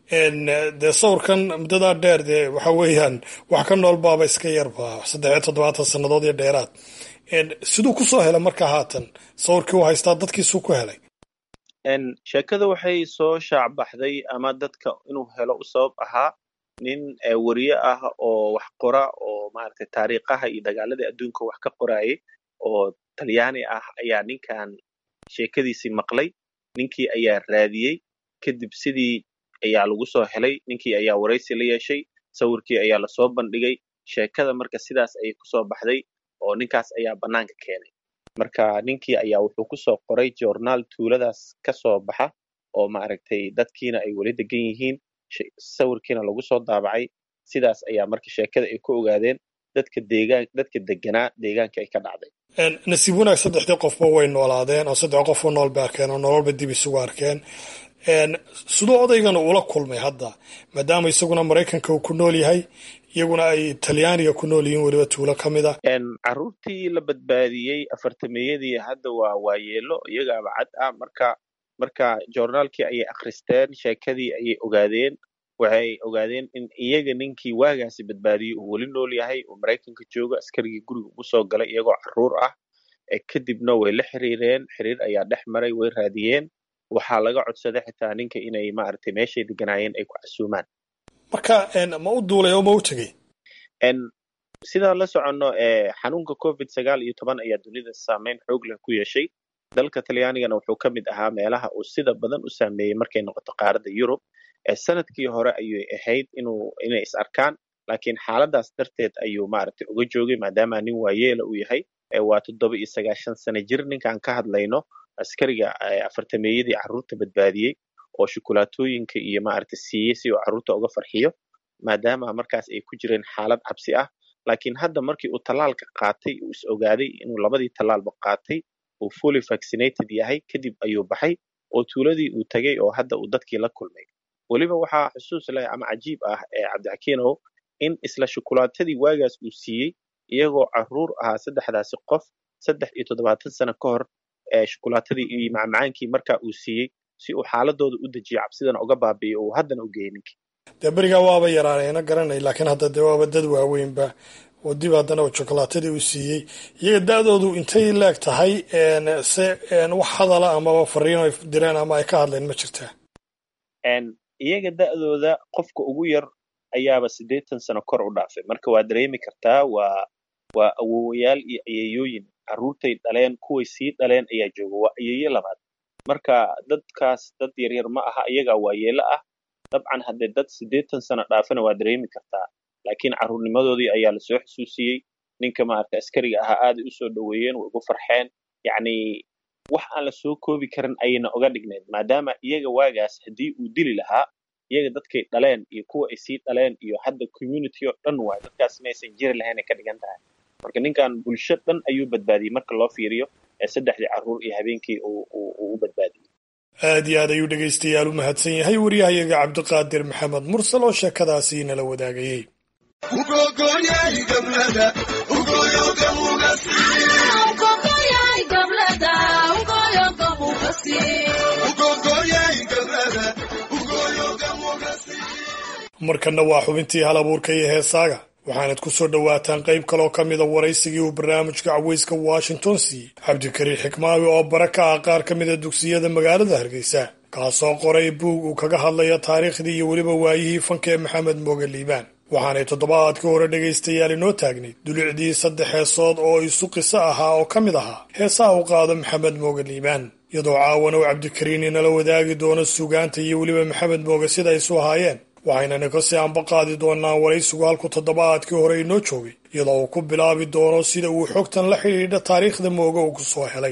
dee sawirkan muddadaa dheer dee waxa weeyaan wax ka nool baaba iska yarba saddex iyo toddobaatan sannadood iyo dheeraad siduu kusoo helay marka haatan sawirkii u haystaa dadkiisuu ku helay sheekada waxay soo shaacbaxday ama dadka inuu helo u sabab ahaa nin weriye ah oo wax qora oo maaragtay taariikhaha iyo dagaaladii adduunka wax ka qoraayay oo talyaani ah ayaa ninkan sheekadiisii maqlay ninkii ayaa raadiyey kadib sidii ayaa lagu soo helay ninkii ayaa waraysi la yeeshay sawirkii ayaa lasoo bandhigay sheekada marka sidaas ayay kusoo baxday oo ninkaas ayaa bannaanka keenay marka ninkii ayaa wuxuu kusoo qoray journaal tuuladaas ka soo baxa oo maaragtay dadkiina ay weli degan yihiin sawirkiina lagu soo daabacay sidaas ayaa marka sheekada ay ku ogaadeen dadka deegaan dadka deganaa deegaanka ay ka dhacday nasiib wanaag saddexdii qofba way noolaadeen oo saddex qofoo nool bay arkeen oo nololba dib isugu arkeen siduu odaygana ula kulmay hadda maadaama isaguna maraykanka uu ku nool yahay iyaguna ay talyaaniga ku nool yihiin weliba tuulo ka mid ah carruurtii la badbaadiyey afartameeyadii hadda waa waayeelo iyagaaba cad ah marka marka journaalkii ayay akhristeen sheekadii ayay ogaadeen waxay ogaadeen in iyaga ninkii waagaasi badbaadiyey uu weli nool yahay uu maraykanka joogo askarigii guriga ugu soo galay iyagoo carruur ah kadibna way la xiriireen xiriir ayaa dhex maray way raadiyeen waxaa laga codsaday xitaa ninka inay maaragtay meeshay deganaayeen ay ku casuumaan marka ma u duulay oo ma u tegey sidaan la soconno xanuunka covid sagaal iyo toban ayaa dunida saameyn xoog leh ku yeeshay dalka talyaanigana wuxuu ka mid ahaa meelaha uu sida badan u saameeyey markay noqoto qaaradda yurub sanadkii hore ayay ahayd inuu inay is arkaan laakiin xaaladaas darteed ayuu maaragtay uga joogay maadaama nin waayeela uu yahay waa toddoba iyo sagaashan sano jir ninkaan ka hadlayno askariga afartameeyadii carruurta badbaadiyey oo shukulaatooyinka iyo maaragtay siiyey si uu carruurta uga farxiyo maadaama markaas ay ku jireen xaalad cabsi ah laakiin hadda markii uu tallaalka qaatay uu is ogaaday inuu labadii tallaalba qaatay uu fully vaccinated yahay kadib ayuu baxay oo tuuladii uu tegey oo hadda uu dadkii la kulmay weliba waxaa xusuus leh ama cajiib ah ee cabdixakiinow in isla shukulaatadii waagaas uu siiyey iyagoo carruur ahaa saddexdaasi qof saddex iyo toddobaatan sano ka hor shukulaatadii iyo macmacaankii markaa uu siiyey si uu xaaladooda u dejiyo cabsidana uga baabi'iyo uu haddana u geeyey ninkii dee berigaa waaba yaraanayna garanay laakiin hadda dee waaba dad waaweynba oo dib haddana uu shokolaatadii u siiyey iyaga da-doodu intay leeg tahay se wax hadala amaba fariino ay direen ama ay ka hadleen ma jirtaa iyaga da'dooda qofka ugu yar ayaaba siddeetan sano kor u dhaafay marka waa dareemi kartaa waa waa awowayaal iyo ayeeyooyin carruurtay dhaleen kuway sii dhaleen ayaa jooga waa ayeeyo labaad marka dadkaas dad yaryar ma aha iyagaa waayeelo ah dabcan haddee dad siddeetan sano dhaafana waa dareemi kartaa laakiin carruurnimadoodii ayaa lasoo xusuusiyey ninka maaragta askariga ahaa aaday u soo dhoweeyeen way ugu farxeen yacni wax aan la soo koobi karin ayayna uga dhignayd maadaama iyaga waagaas haddii uu dili lahaa iyaga dadkay dhaleen iyo kuwa ay sii dhaleen iyo hadda community oo dhan waay dadkaas maysan jiri lahayn ay ka dhigan tahay marka ninkan bulsho dhan ayuu badbaadiyey marka loo fiiriyo ee saddexdii carruur iyo habeenkii uu u badbaadiyey aad iyo aad ayuu dhegaystayaal u mahadsan yahay waryahayaga cabdiqaadir maxamed mursal oo sheekadaasi nala wadaagayey markanna waa xubintii hal abuurka iyo heesaaga waxaanad ku soo dhowaataan qayb kaloo ka mida waraysigii uu barnaamijka caweyska washington siiyey cabdikariin xikmaawi oo bara ka ah qaar ka mida dugsiyada magaalada hargeysa kaasoo qoray buug uu kaga hadlaya taariikhdii iyo weliba waayihii fanka ee maxamed mooge liibaan waxaanay toddobaadkii hore dhegaystayaal inoo taagnayd dulicdii saddex heesood oo isu qiso ahaa oo ka mid ahaa heesaha u qaado maxamed mooge liibaan iyadoo caawana uu cabdikariin inala wadaagi doono suugaanta iyo weliba maxamed mooge sida ay isu ahaayeen waxaynana kasii anba qaadi doonaa waraysigu halku toddobaadkii hore inoo joogay iyadoo uu ku bilaabi doono sida uu xogtan la xidhiidha taariikhda mooge uu kusoo helay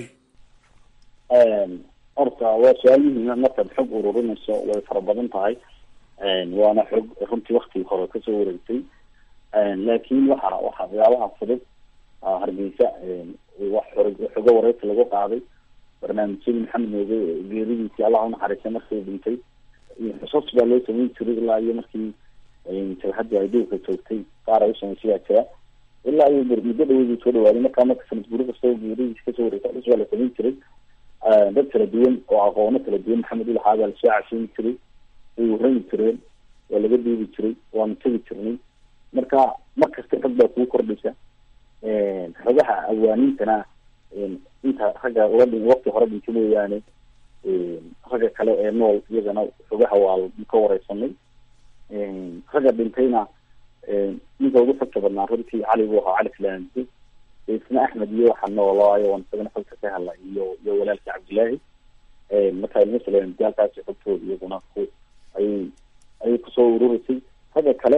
horta waa su-aal muhiima markaad xog ururinayso way fara badan tahay waana xog runtii waktigii hore kasoo wareegtay laakiin waxa waxa waxyaabaha fudud hargeysa wax xogo wareysi lagu qaaday barnaamijyadii maxamed mooge geeridiisii allah unaxariistay markii dhintay xusuus baa loo samayn jiray ilaa iyo markii jabhadii ay dhulka joogtay qaar ay usamaysay baa jira ilaa iyo muddo dhaweydii soo dhawaaday markaa marka sanad guri kasta geeridiis kasoo wareegtay xus baa la samayn jiray dad kala duwan oo aqoono kala duwan maxamed ulaxaa baa lasoo casheyn jiray way warrami jireen waa laga duubi jiray waanu tegi jirnay marka mar kasta xog baa kuu kordhaysa xogaha awaaniintana inta ragga ula dhin waqti hore dhinta mooyaane ragga kale ee nool iyagana xogaha waa ka wareysanay ragga dhintayna ninka ugu xogta badnaa runtii cali buu ahaa cali filaansi isna axmed iyo waxa noolaayo waan isagana xogta ka helay iyo iyo walaalkii cabdillaahi marka ilma filaansi halkaasi xogtooda iyaguna ku ayay ayay kusoo ururisay ragga kale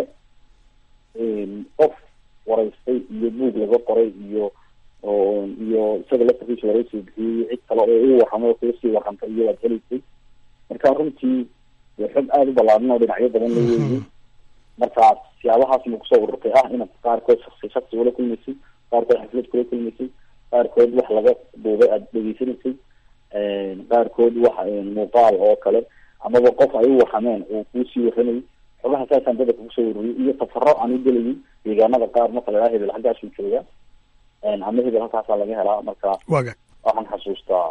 qof wareystay iyo buug laga qoray iyo iyo isaga laftarkiisa wareysi bixiyey cid kale oo u warramay oo kuga sii warrantay iyo waad helaysay marka runtii xog aada u ballaaran oo dhinacyo badan la weeyey markaas siyaabahaas ma kusoo ururtay ah inaad qaarkood shaksi shaksi ula kulmaysay qaarkood xaflad kula kulmaysay qaarkood wax laga duubay aada dhegeysanaysay qaarkood wax muuqaal oo kale amaba qof ay u warrameen uu kuusii warramayay xogaha saasaan dadka kusoo ururiyay iyo tafaro aan u gelayay deegaanada qaar marka la hebel halkaasuu joogaa ama hebel halkaasaa laga helaa marka waxaan xasuustaa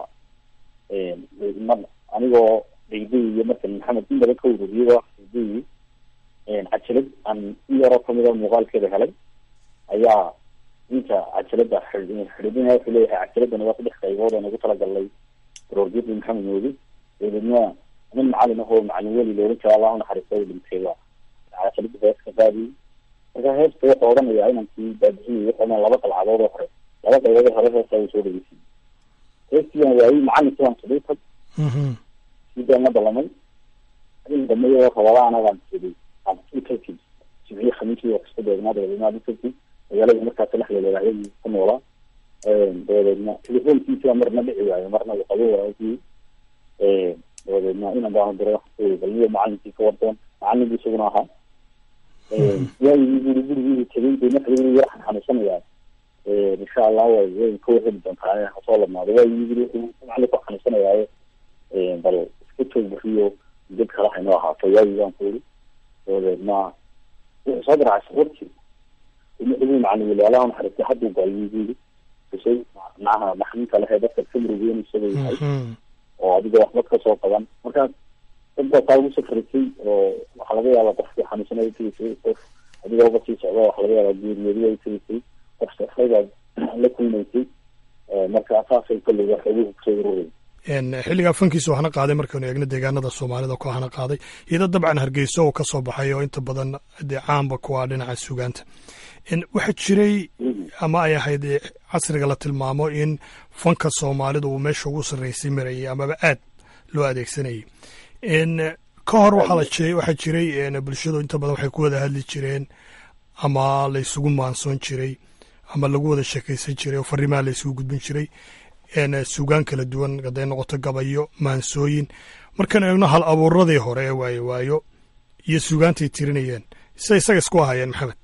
mar anigoo dayday iyo markan maxamed in badan ka ururiyay dayday cajalad aan in yaroo kamida muuqaalkeeda helay ayaa ninka cajalada xidhidina wuxuu leeyahay cajaladana waa saddex qaybood oo nagu talagalnay roorjiyadii maxamed moodi dabeedna nin macalin ahoo macalin weli loolan jira allah unaxariista dhintay waa cajalada heeska qaadiyay marka heesta wuxuu odhanayaa inankii baabixinay wuxuu laba qalcadood oo hore laba qaybood hore heesta uu soo dhegeysay heestiian waayey macalinkii waan tidhay tag sidaan la ballamay in dambe iyadoo rabadaan baan tidhi utagtid jimciye khamiisii waa kasta deegnaa dabadeedna ad utagtid magaalada markaas lexdeeda ayagii ku noolaa dabadeedna telefoonkiisa marna dhici waayo marna uu qabo waayay dabadeedna inan baan diray balniyo macalinkii ka wardoon macalin bu isaguna ahaa waayigii guri gurigiibu tegay de marka yar xanuunsanayaa insha allah way way ka warheli doontaa hasoo ladnaado waayigii guri macalin ku xanuunsanayaayo bal iska toog buriyo dad kale haynoo ahaato waayigi baan ku iri dabadeedna wuxuu soo garaacay warkii wuxuu macalin weli allaha naxariistay hadduu gaayuu yiri kusay macnaha naxdinta lehe dadka ka murugeyn isaga yahay oo adiga waxba kasoo qaban marka dad baa taa ugu safrisay oo waxaa laga yaabaa qofkii xanuunsanaya tegisay qof adiga uga sii socda waxaa laga yaabaa geeriyoodia ay tegisay qof safray baad la kulmaysay marka saasay kolley wax ugu kusoo ururey xilligaa fankiisa waxna qaaday markaynu eegno deegaanada soomaalida ku hana qaaday iyada dabcan hargeysa oo ka soo baxay oo inta badan dee caamba kuwa dhinaca sugaanta waxaa jiray ama ay ahayd casriga la tilmaamo in fanka soomaalida uu meesha ugu sarreysay marayay amaba aad loo adeegsanayay ka hor waxaa jiray bulshadu inta badan waxay ku wada hadli jireen ama la isugu maansoon jiray ama lagu wada sheekaysan jiray oo fariimaha la isugu gudbin jiray sugaan kala duwan haday noqoto gabayo maansooyin markaan eegno hal abuuradii hore ee waayo waayo iyo sugaantay tirinayeen se isaga isku ahayeen maxamed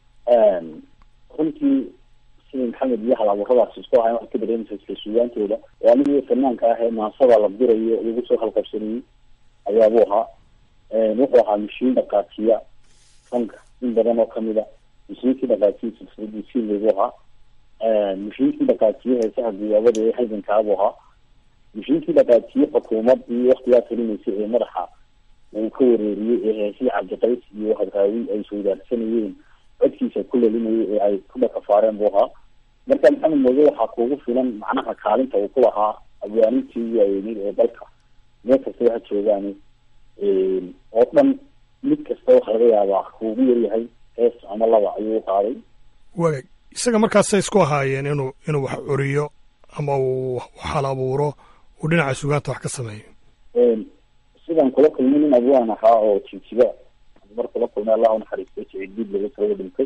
runtii sidii maxamed iyo hal abuuradaas isku ahayen waxaad ka dareemaysa isla sugaantooda oo anigii fanaanka ah ee maansada la dirayo lagu soo halqabsanayey ayaabuu ahaa wuxuu ahaa mashiin dhaqaajiya fanka in badan oo kamida mashiinkii dhaqaajiya silsiladii siileybu ahaa mashiinkii dhaqaajiye heesaha guyaabada ee halgankaabuu ahaa mashiinkii dhaqaajiye xukuumadii waktigaas helimaysay ee madaxa uu ka wareeriyey ee heesihii cabdiqays iyo hadraawi ay sawdaarsanayeen codkiisa ku lelinayay ee ay ku dhakafaareen buu ahaa marka maxamed mooge waxaa kuugu filan macnaha kaalinta uu ku lahaa abwaanintii ugu waaweyned ee dalka meel kasta waxa joogaan oo dhan mid kasta waxa laga yaabaa kuugu yaryahay hees ama laba ayuu qaaday wagaag isaga markaasay isku ahaayeen inuu inuu wax curiyo ama uu hal abuuro uu dhinaca sugaanta wax ka sameeyo sidaan kula kulmay nin abwaan ahaa oo jijiba mar kula kulmay allah unaxariistay siciid laga soo dhintay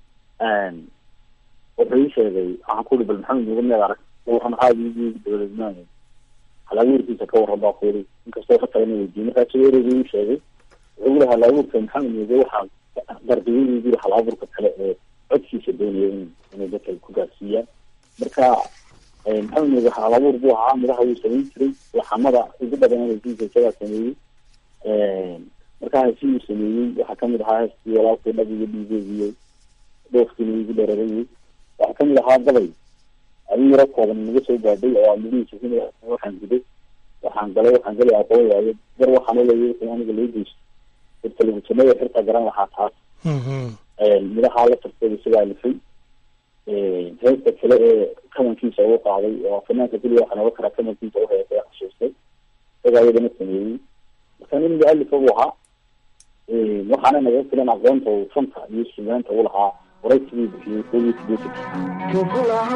wuxuu ii sheegay waxaan ku uri bal maxamed muga miyaad arag waxaan aadigi dowladnaan halabuurkiisa ka warran baa ku iri inkastoo ka tagana weydiiyey markaa sida ereyga ii sheegay wuxuu uri halabuurka maxamed muge waxaa dardiyadii yiri halabuurka kale ee codkiisa doonaya in inay dadka ku gaarsiiyaan marka maxamed muge halabuur buu ahaa midaha wuu samayn jiray laxamada ugu badan hesiisa isagaa sameeyey markaa hesi uu sameeyey waxaa kamid ahaa heestii walaalkii dhabiga dhiigeediyo dhoofkiina igu dhereerayay waxaa kamid ahaa gabay adin yaro kooban naga soo gaadhay oo amadihiisa hin waxaan guday waxaan galay waxaan galay aqoon waayo gar waxaan uleeyay wixii aniga loo geysto dadka lagu sameeyo xirta garan lahaa taas midahaa la tarteeda isagaa lifay heesta kale ee kamankiisa ugu qaaday oo fanaanka keliya waxaa noga karaa kamankiisa uheesay xasuustay isagaa iyadana sameeyey marka nin mualifa buu ahaa waxaana naga filan aqoonta uu fanta iyo sugaanta u lahaa waraysigii bixiyey koob iyo sideetanki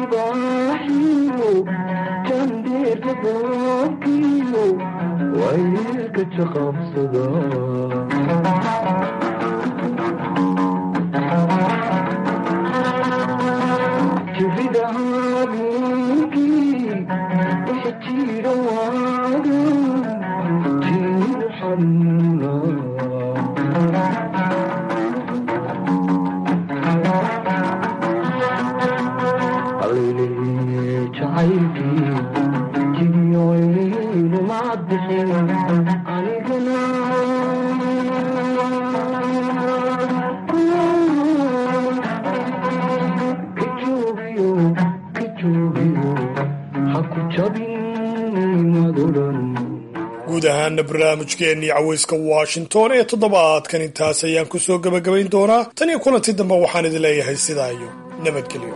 guud ahaana barnaamijkeennii caweyska washington ee toddobaadkan intaas ayaan ku soo gebagabayn doonaa tan iyo kulanti dambe waxaan idin leeyahay sidaa iyo nabadgelyo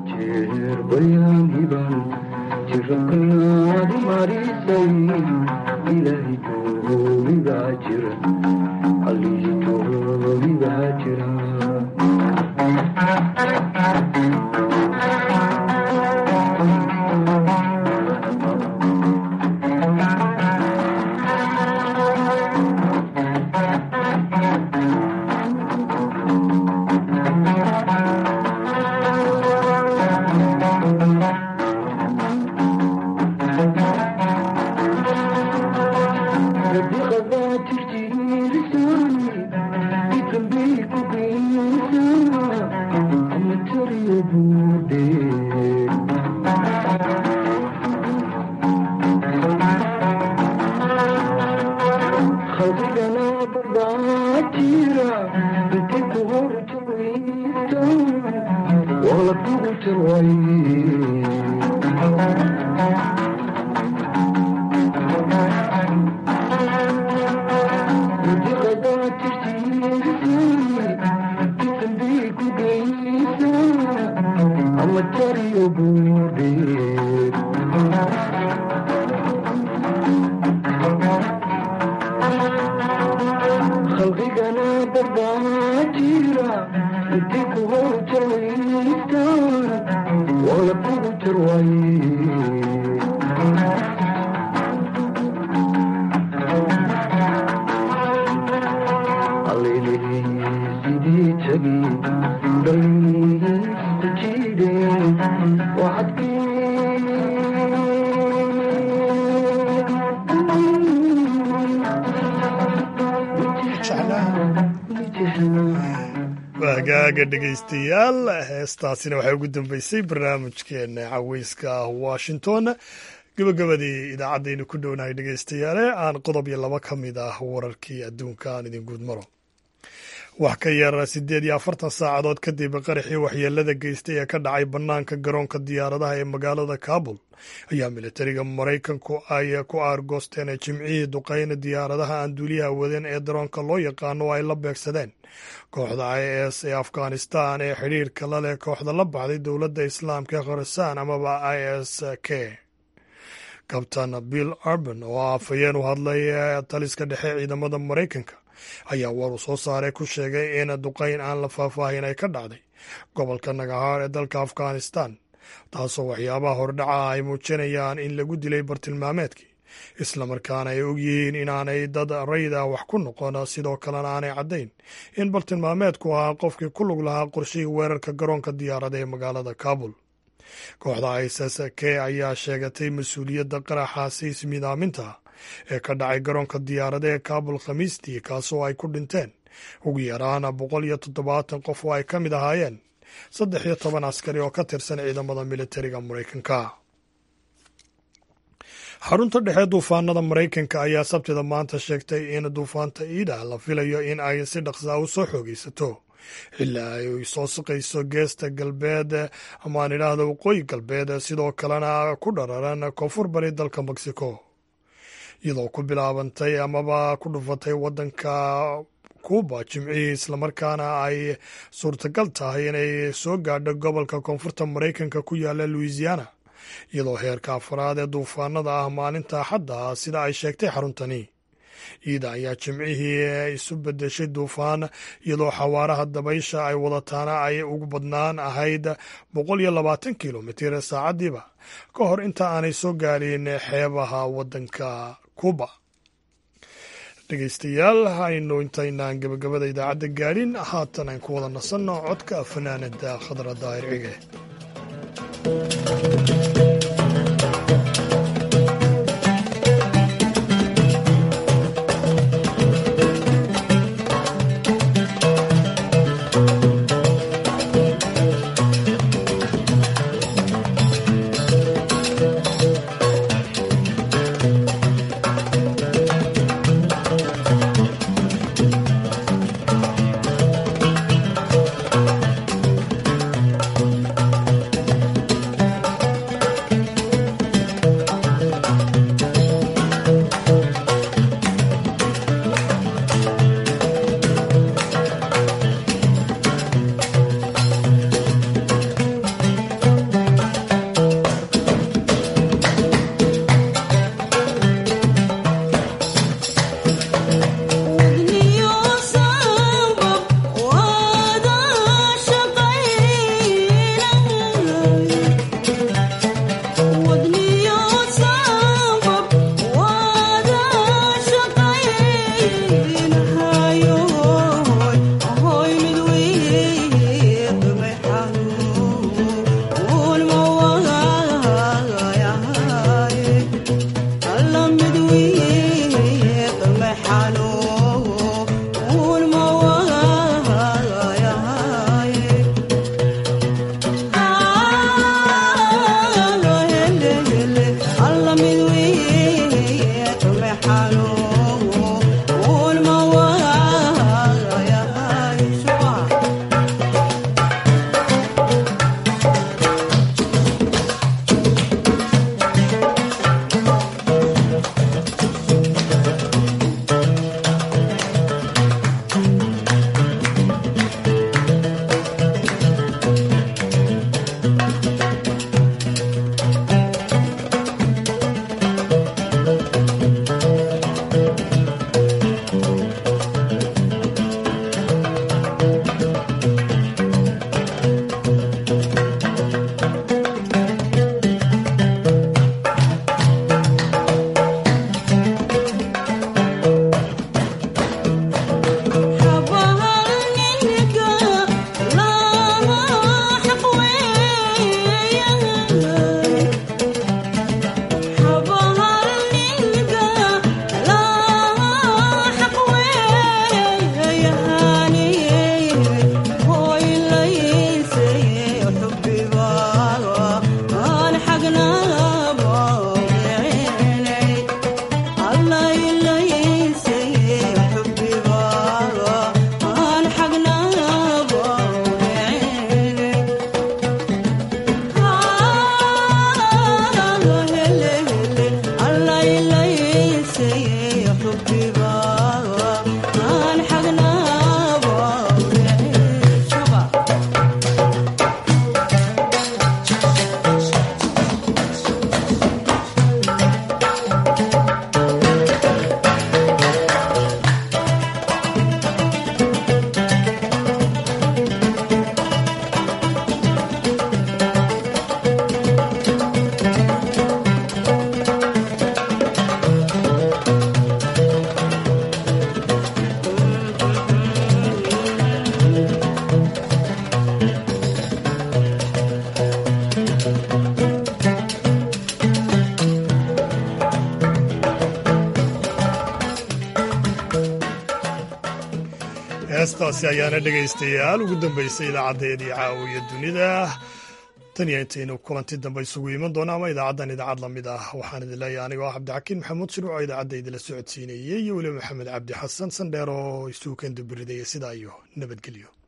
hagaaga dhegaystayaal heestaasina waxay ugu dambeysay barnaamijkeena caweyska washington gabagabadii idaacadaynu ku dhownahay dhegaystayaale aan qodob iyo laba ka mid ah wararkii adduunka aan idin guud maro wax ka yar siddeed iyo afartan saacadood kadib qaraxii waxyeelada geystay ee ka dhacay bannaanka garoonka diyaaradaha ee magaalada kabul ayaa militariga maraykanku ay ku aargoosteen jimcihii duqeyna diyaaradaha aan duuliyaha wadeen ee daroonka loo yaqaano oo ay la beegsadeen kooxda i s ee afghanistan ee xidhiirka la leh kooxda la baxday dowladda islaamka ee khorasan amaba i s k kabtan bill arban oo afhayeen u hadlay taliska dhexe ciidamada maraykanka ayaa war uu soo saaray ku sheegay in duqeyn aan la faahfaahin ay ka dhacday gobolka nagahaar ee dalka afghanistan taasoo waxyaabaha hordhaca ay muujinayaan in lagu dilay bartilmaameedkii islamarkaana ay ogyihiin inaanay dad rayda wax ku noqon sidoo kalena aanay caddayn in bartilmaameedku ahaa qofkii ku lug lahaa qorshihii weerarka garoonka diyaarada ee magaalada kabul kooxda iss k ayaa sheegatay mas-uuliyadda qaraxaasi ismidaaminta ee ka dhacay garoonka diyaarada ee kabul khamiistii kaasoo ay ku dhinteen ugu yaraan boqol iyo toddobaatan qof oo ay ka mid ahaayeen saddex iyo toban askari oo ka tirsan ciidamada militariga maraykanka xarunta dhexe duufaanada maraykanka ayaa sabtida maanta sheegtay in duufaanta iida la filayo in ay si dhaqsaa u soo xoogaysato ilaa ay soo siqayso geesta galbeed amaan idhaahda waqooyi galbeed sidoo kalena ku dhararan koonfur bari dalka mexico iyadoo ku bilaabantay amaba ku dhufatay wadanka kuuba jimcihii islamarkaana ay suurtagal tahay inay soo gaadho gobolka koonfurta maraykanka ku yaala louisiana iyadoo heerka afraad ee duufaanada ah maalinta axadda sida ay sheegtay xaruntani iida ayaa jimcihii isu bedeshay duufaan iyadoo xawaaraha dabaysha ay wadataana ay ugu badnaan ahayd boqol iyo labaatan kilomitir saacadiiba ka hor inta aanay soo gaadhin xeebaha waddanka kuuba dhegeystayaal aynu intaynaan gabagabada idaacadda gaadhin haatan aan ku wada nasanno codka fanaanada khadra daahir cige heestaasi ayaana dhegaystayaal ugu dambaysay idaacadeedii caawiya dunida tan iyo intaynu kulanti dambe isugu iman doona ama idaacaddan idaacad lamid ah waxaan idin leeyahay anigoo ah cabdixakiin maxamuud shiruuc oo idaacadda idinla socodsiinayey iyo weliba maxamed cabdi xasan sandheer oo isugu keen dubiridaya sidaa iyo nabadgelyo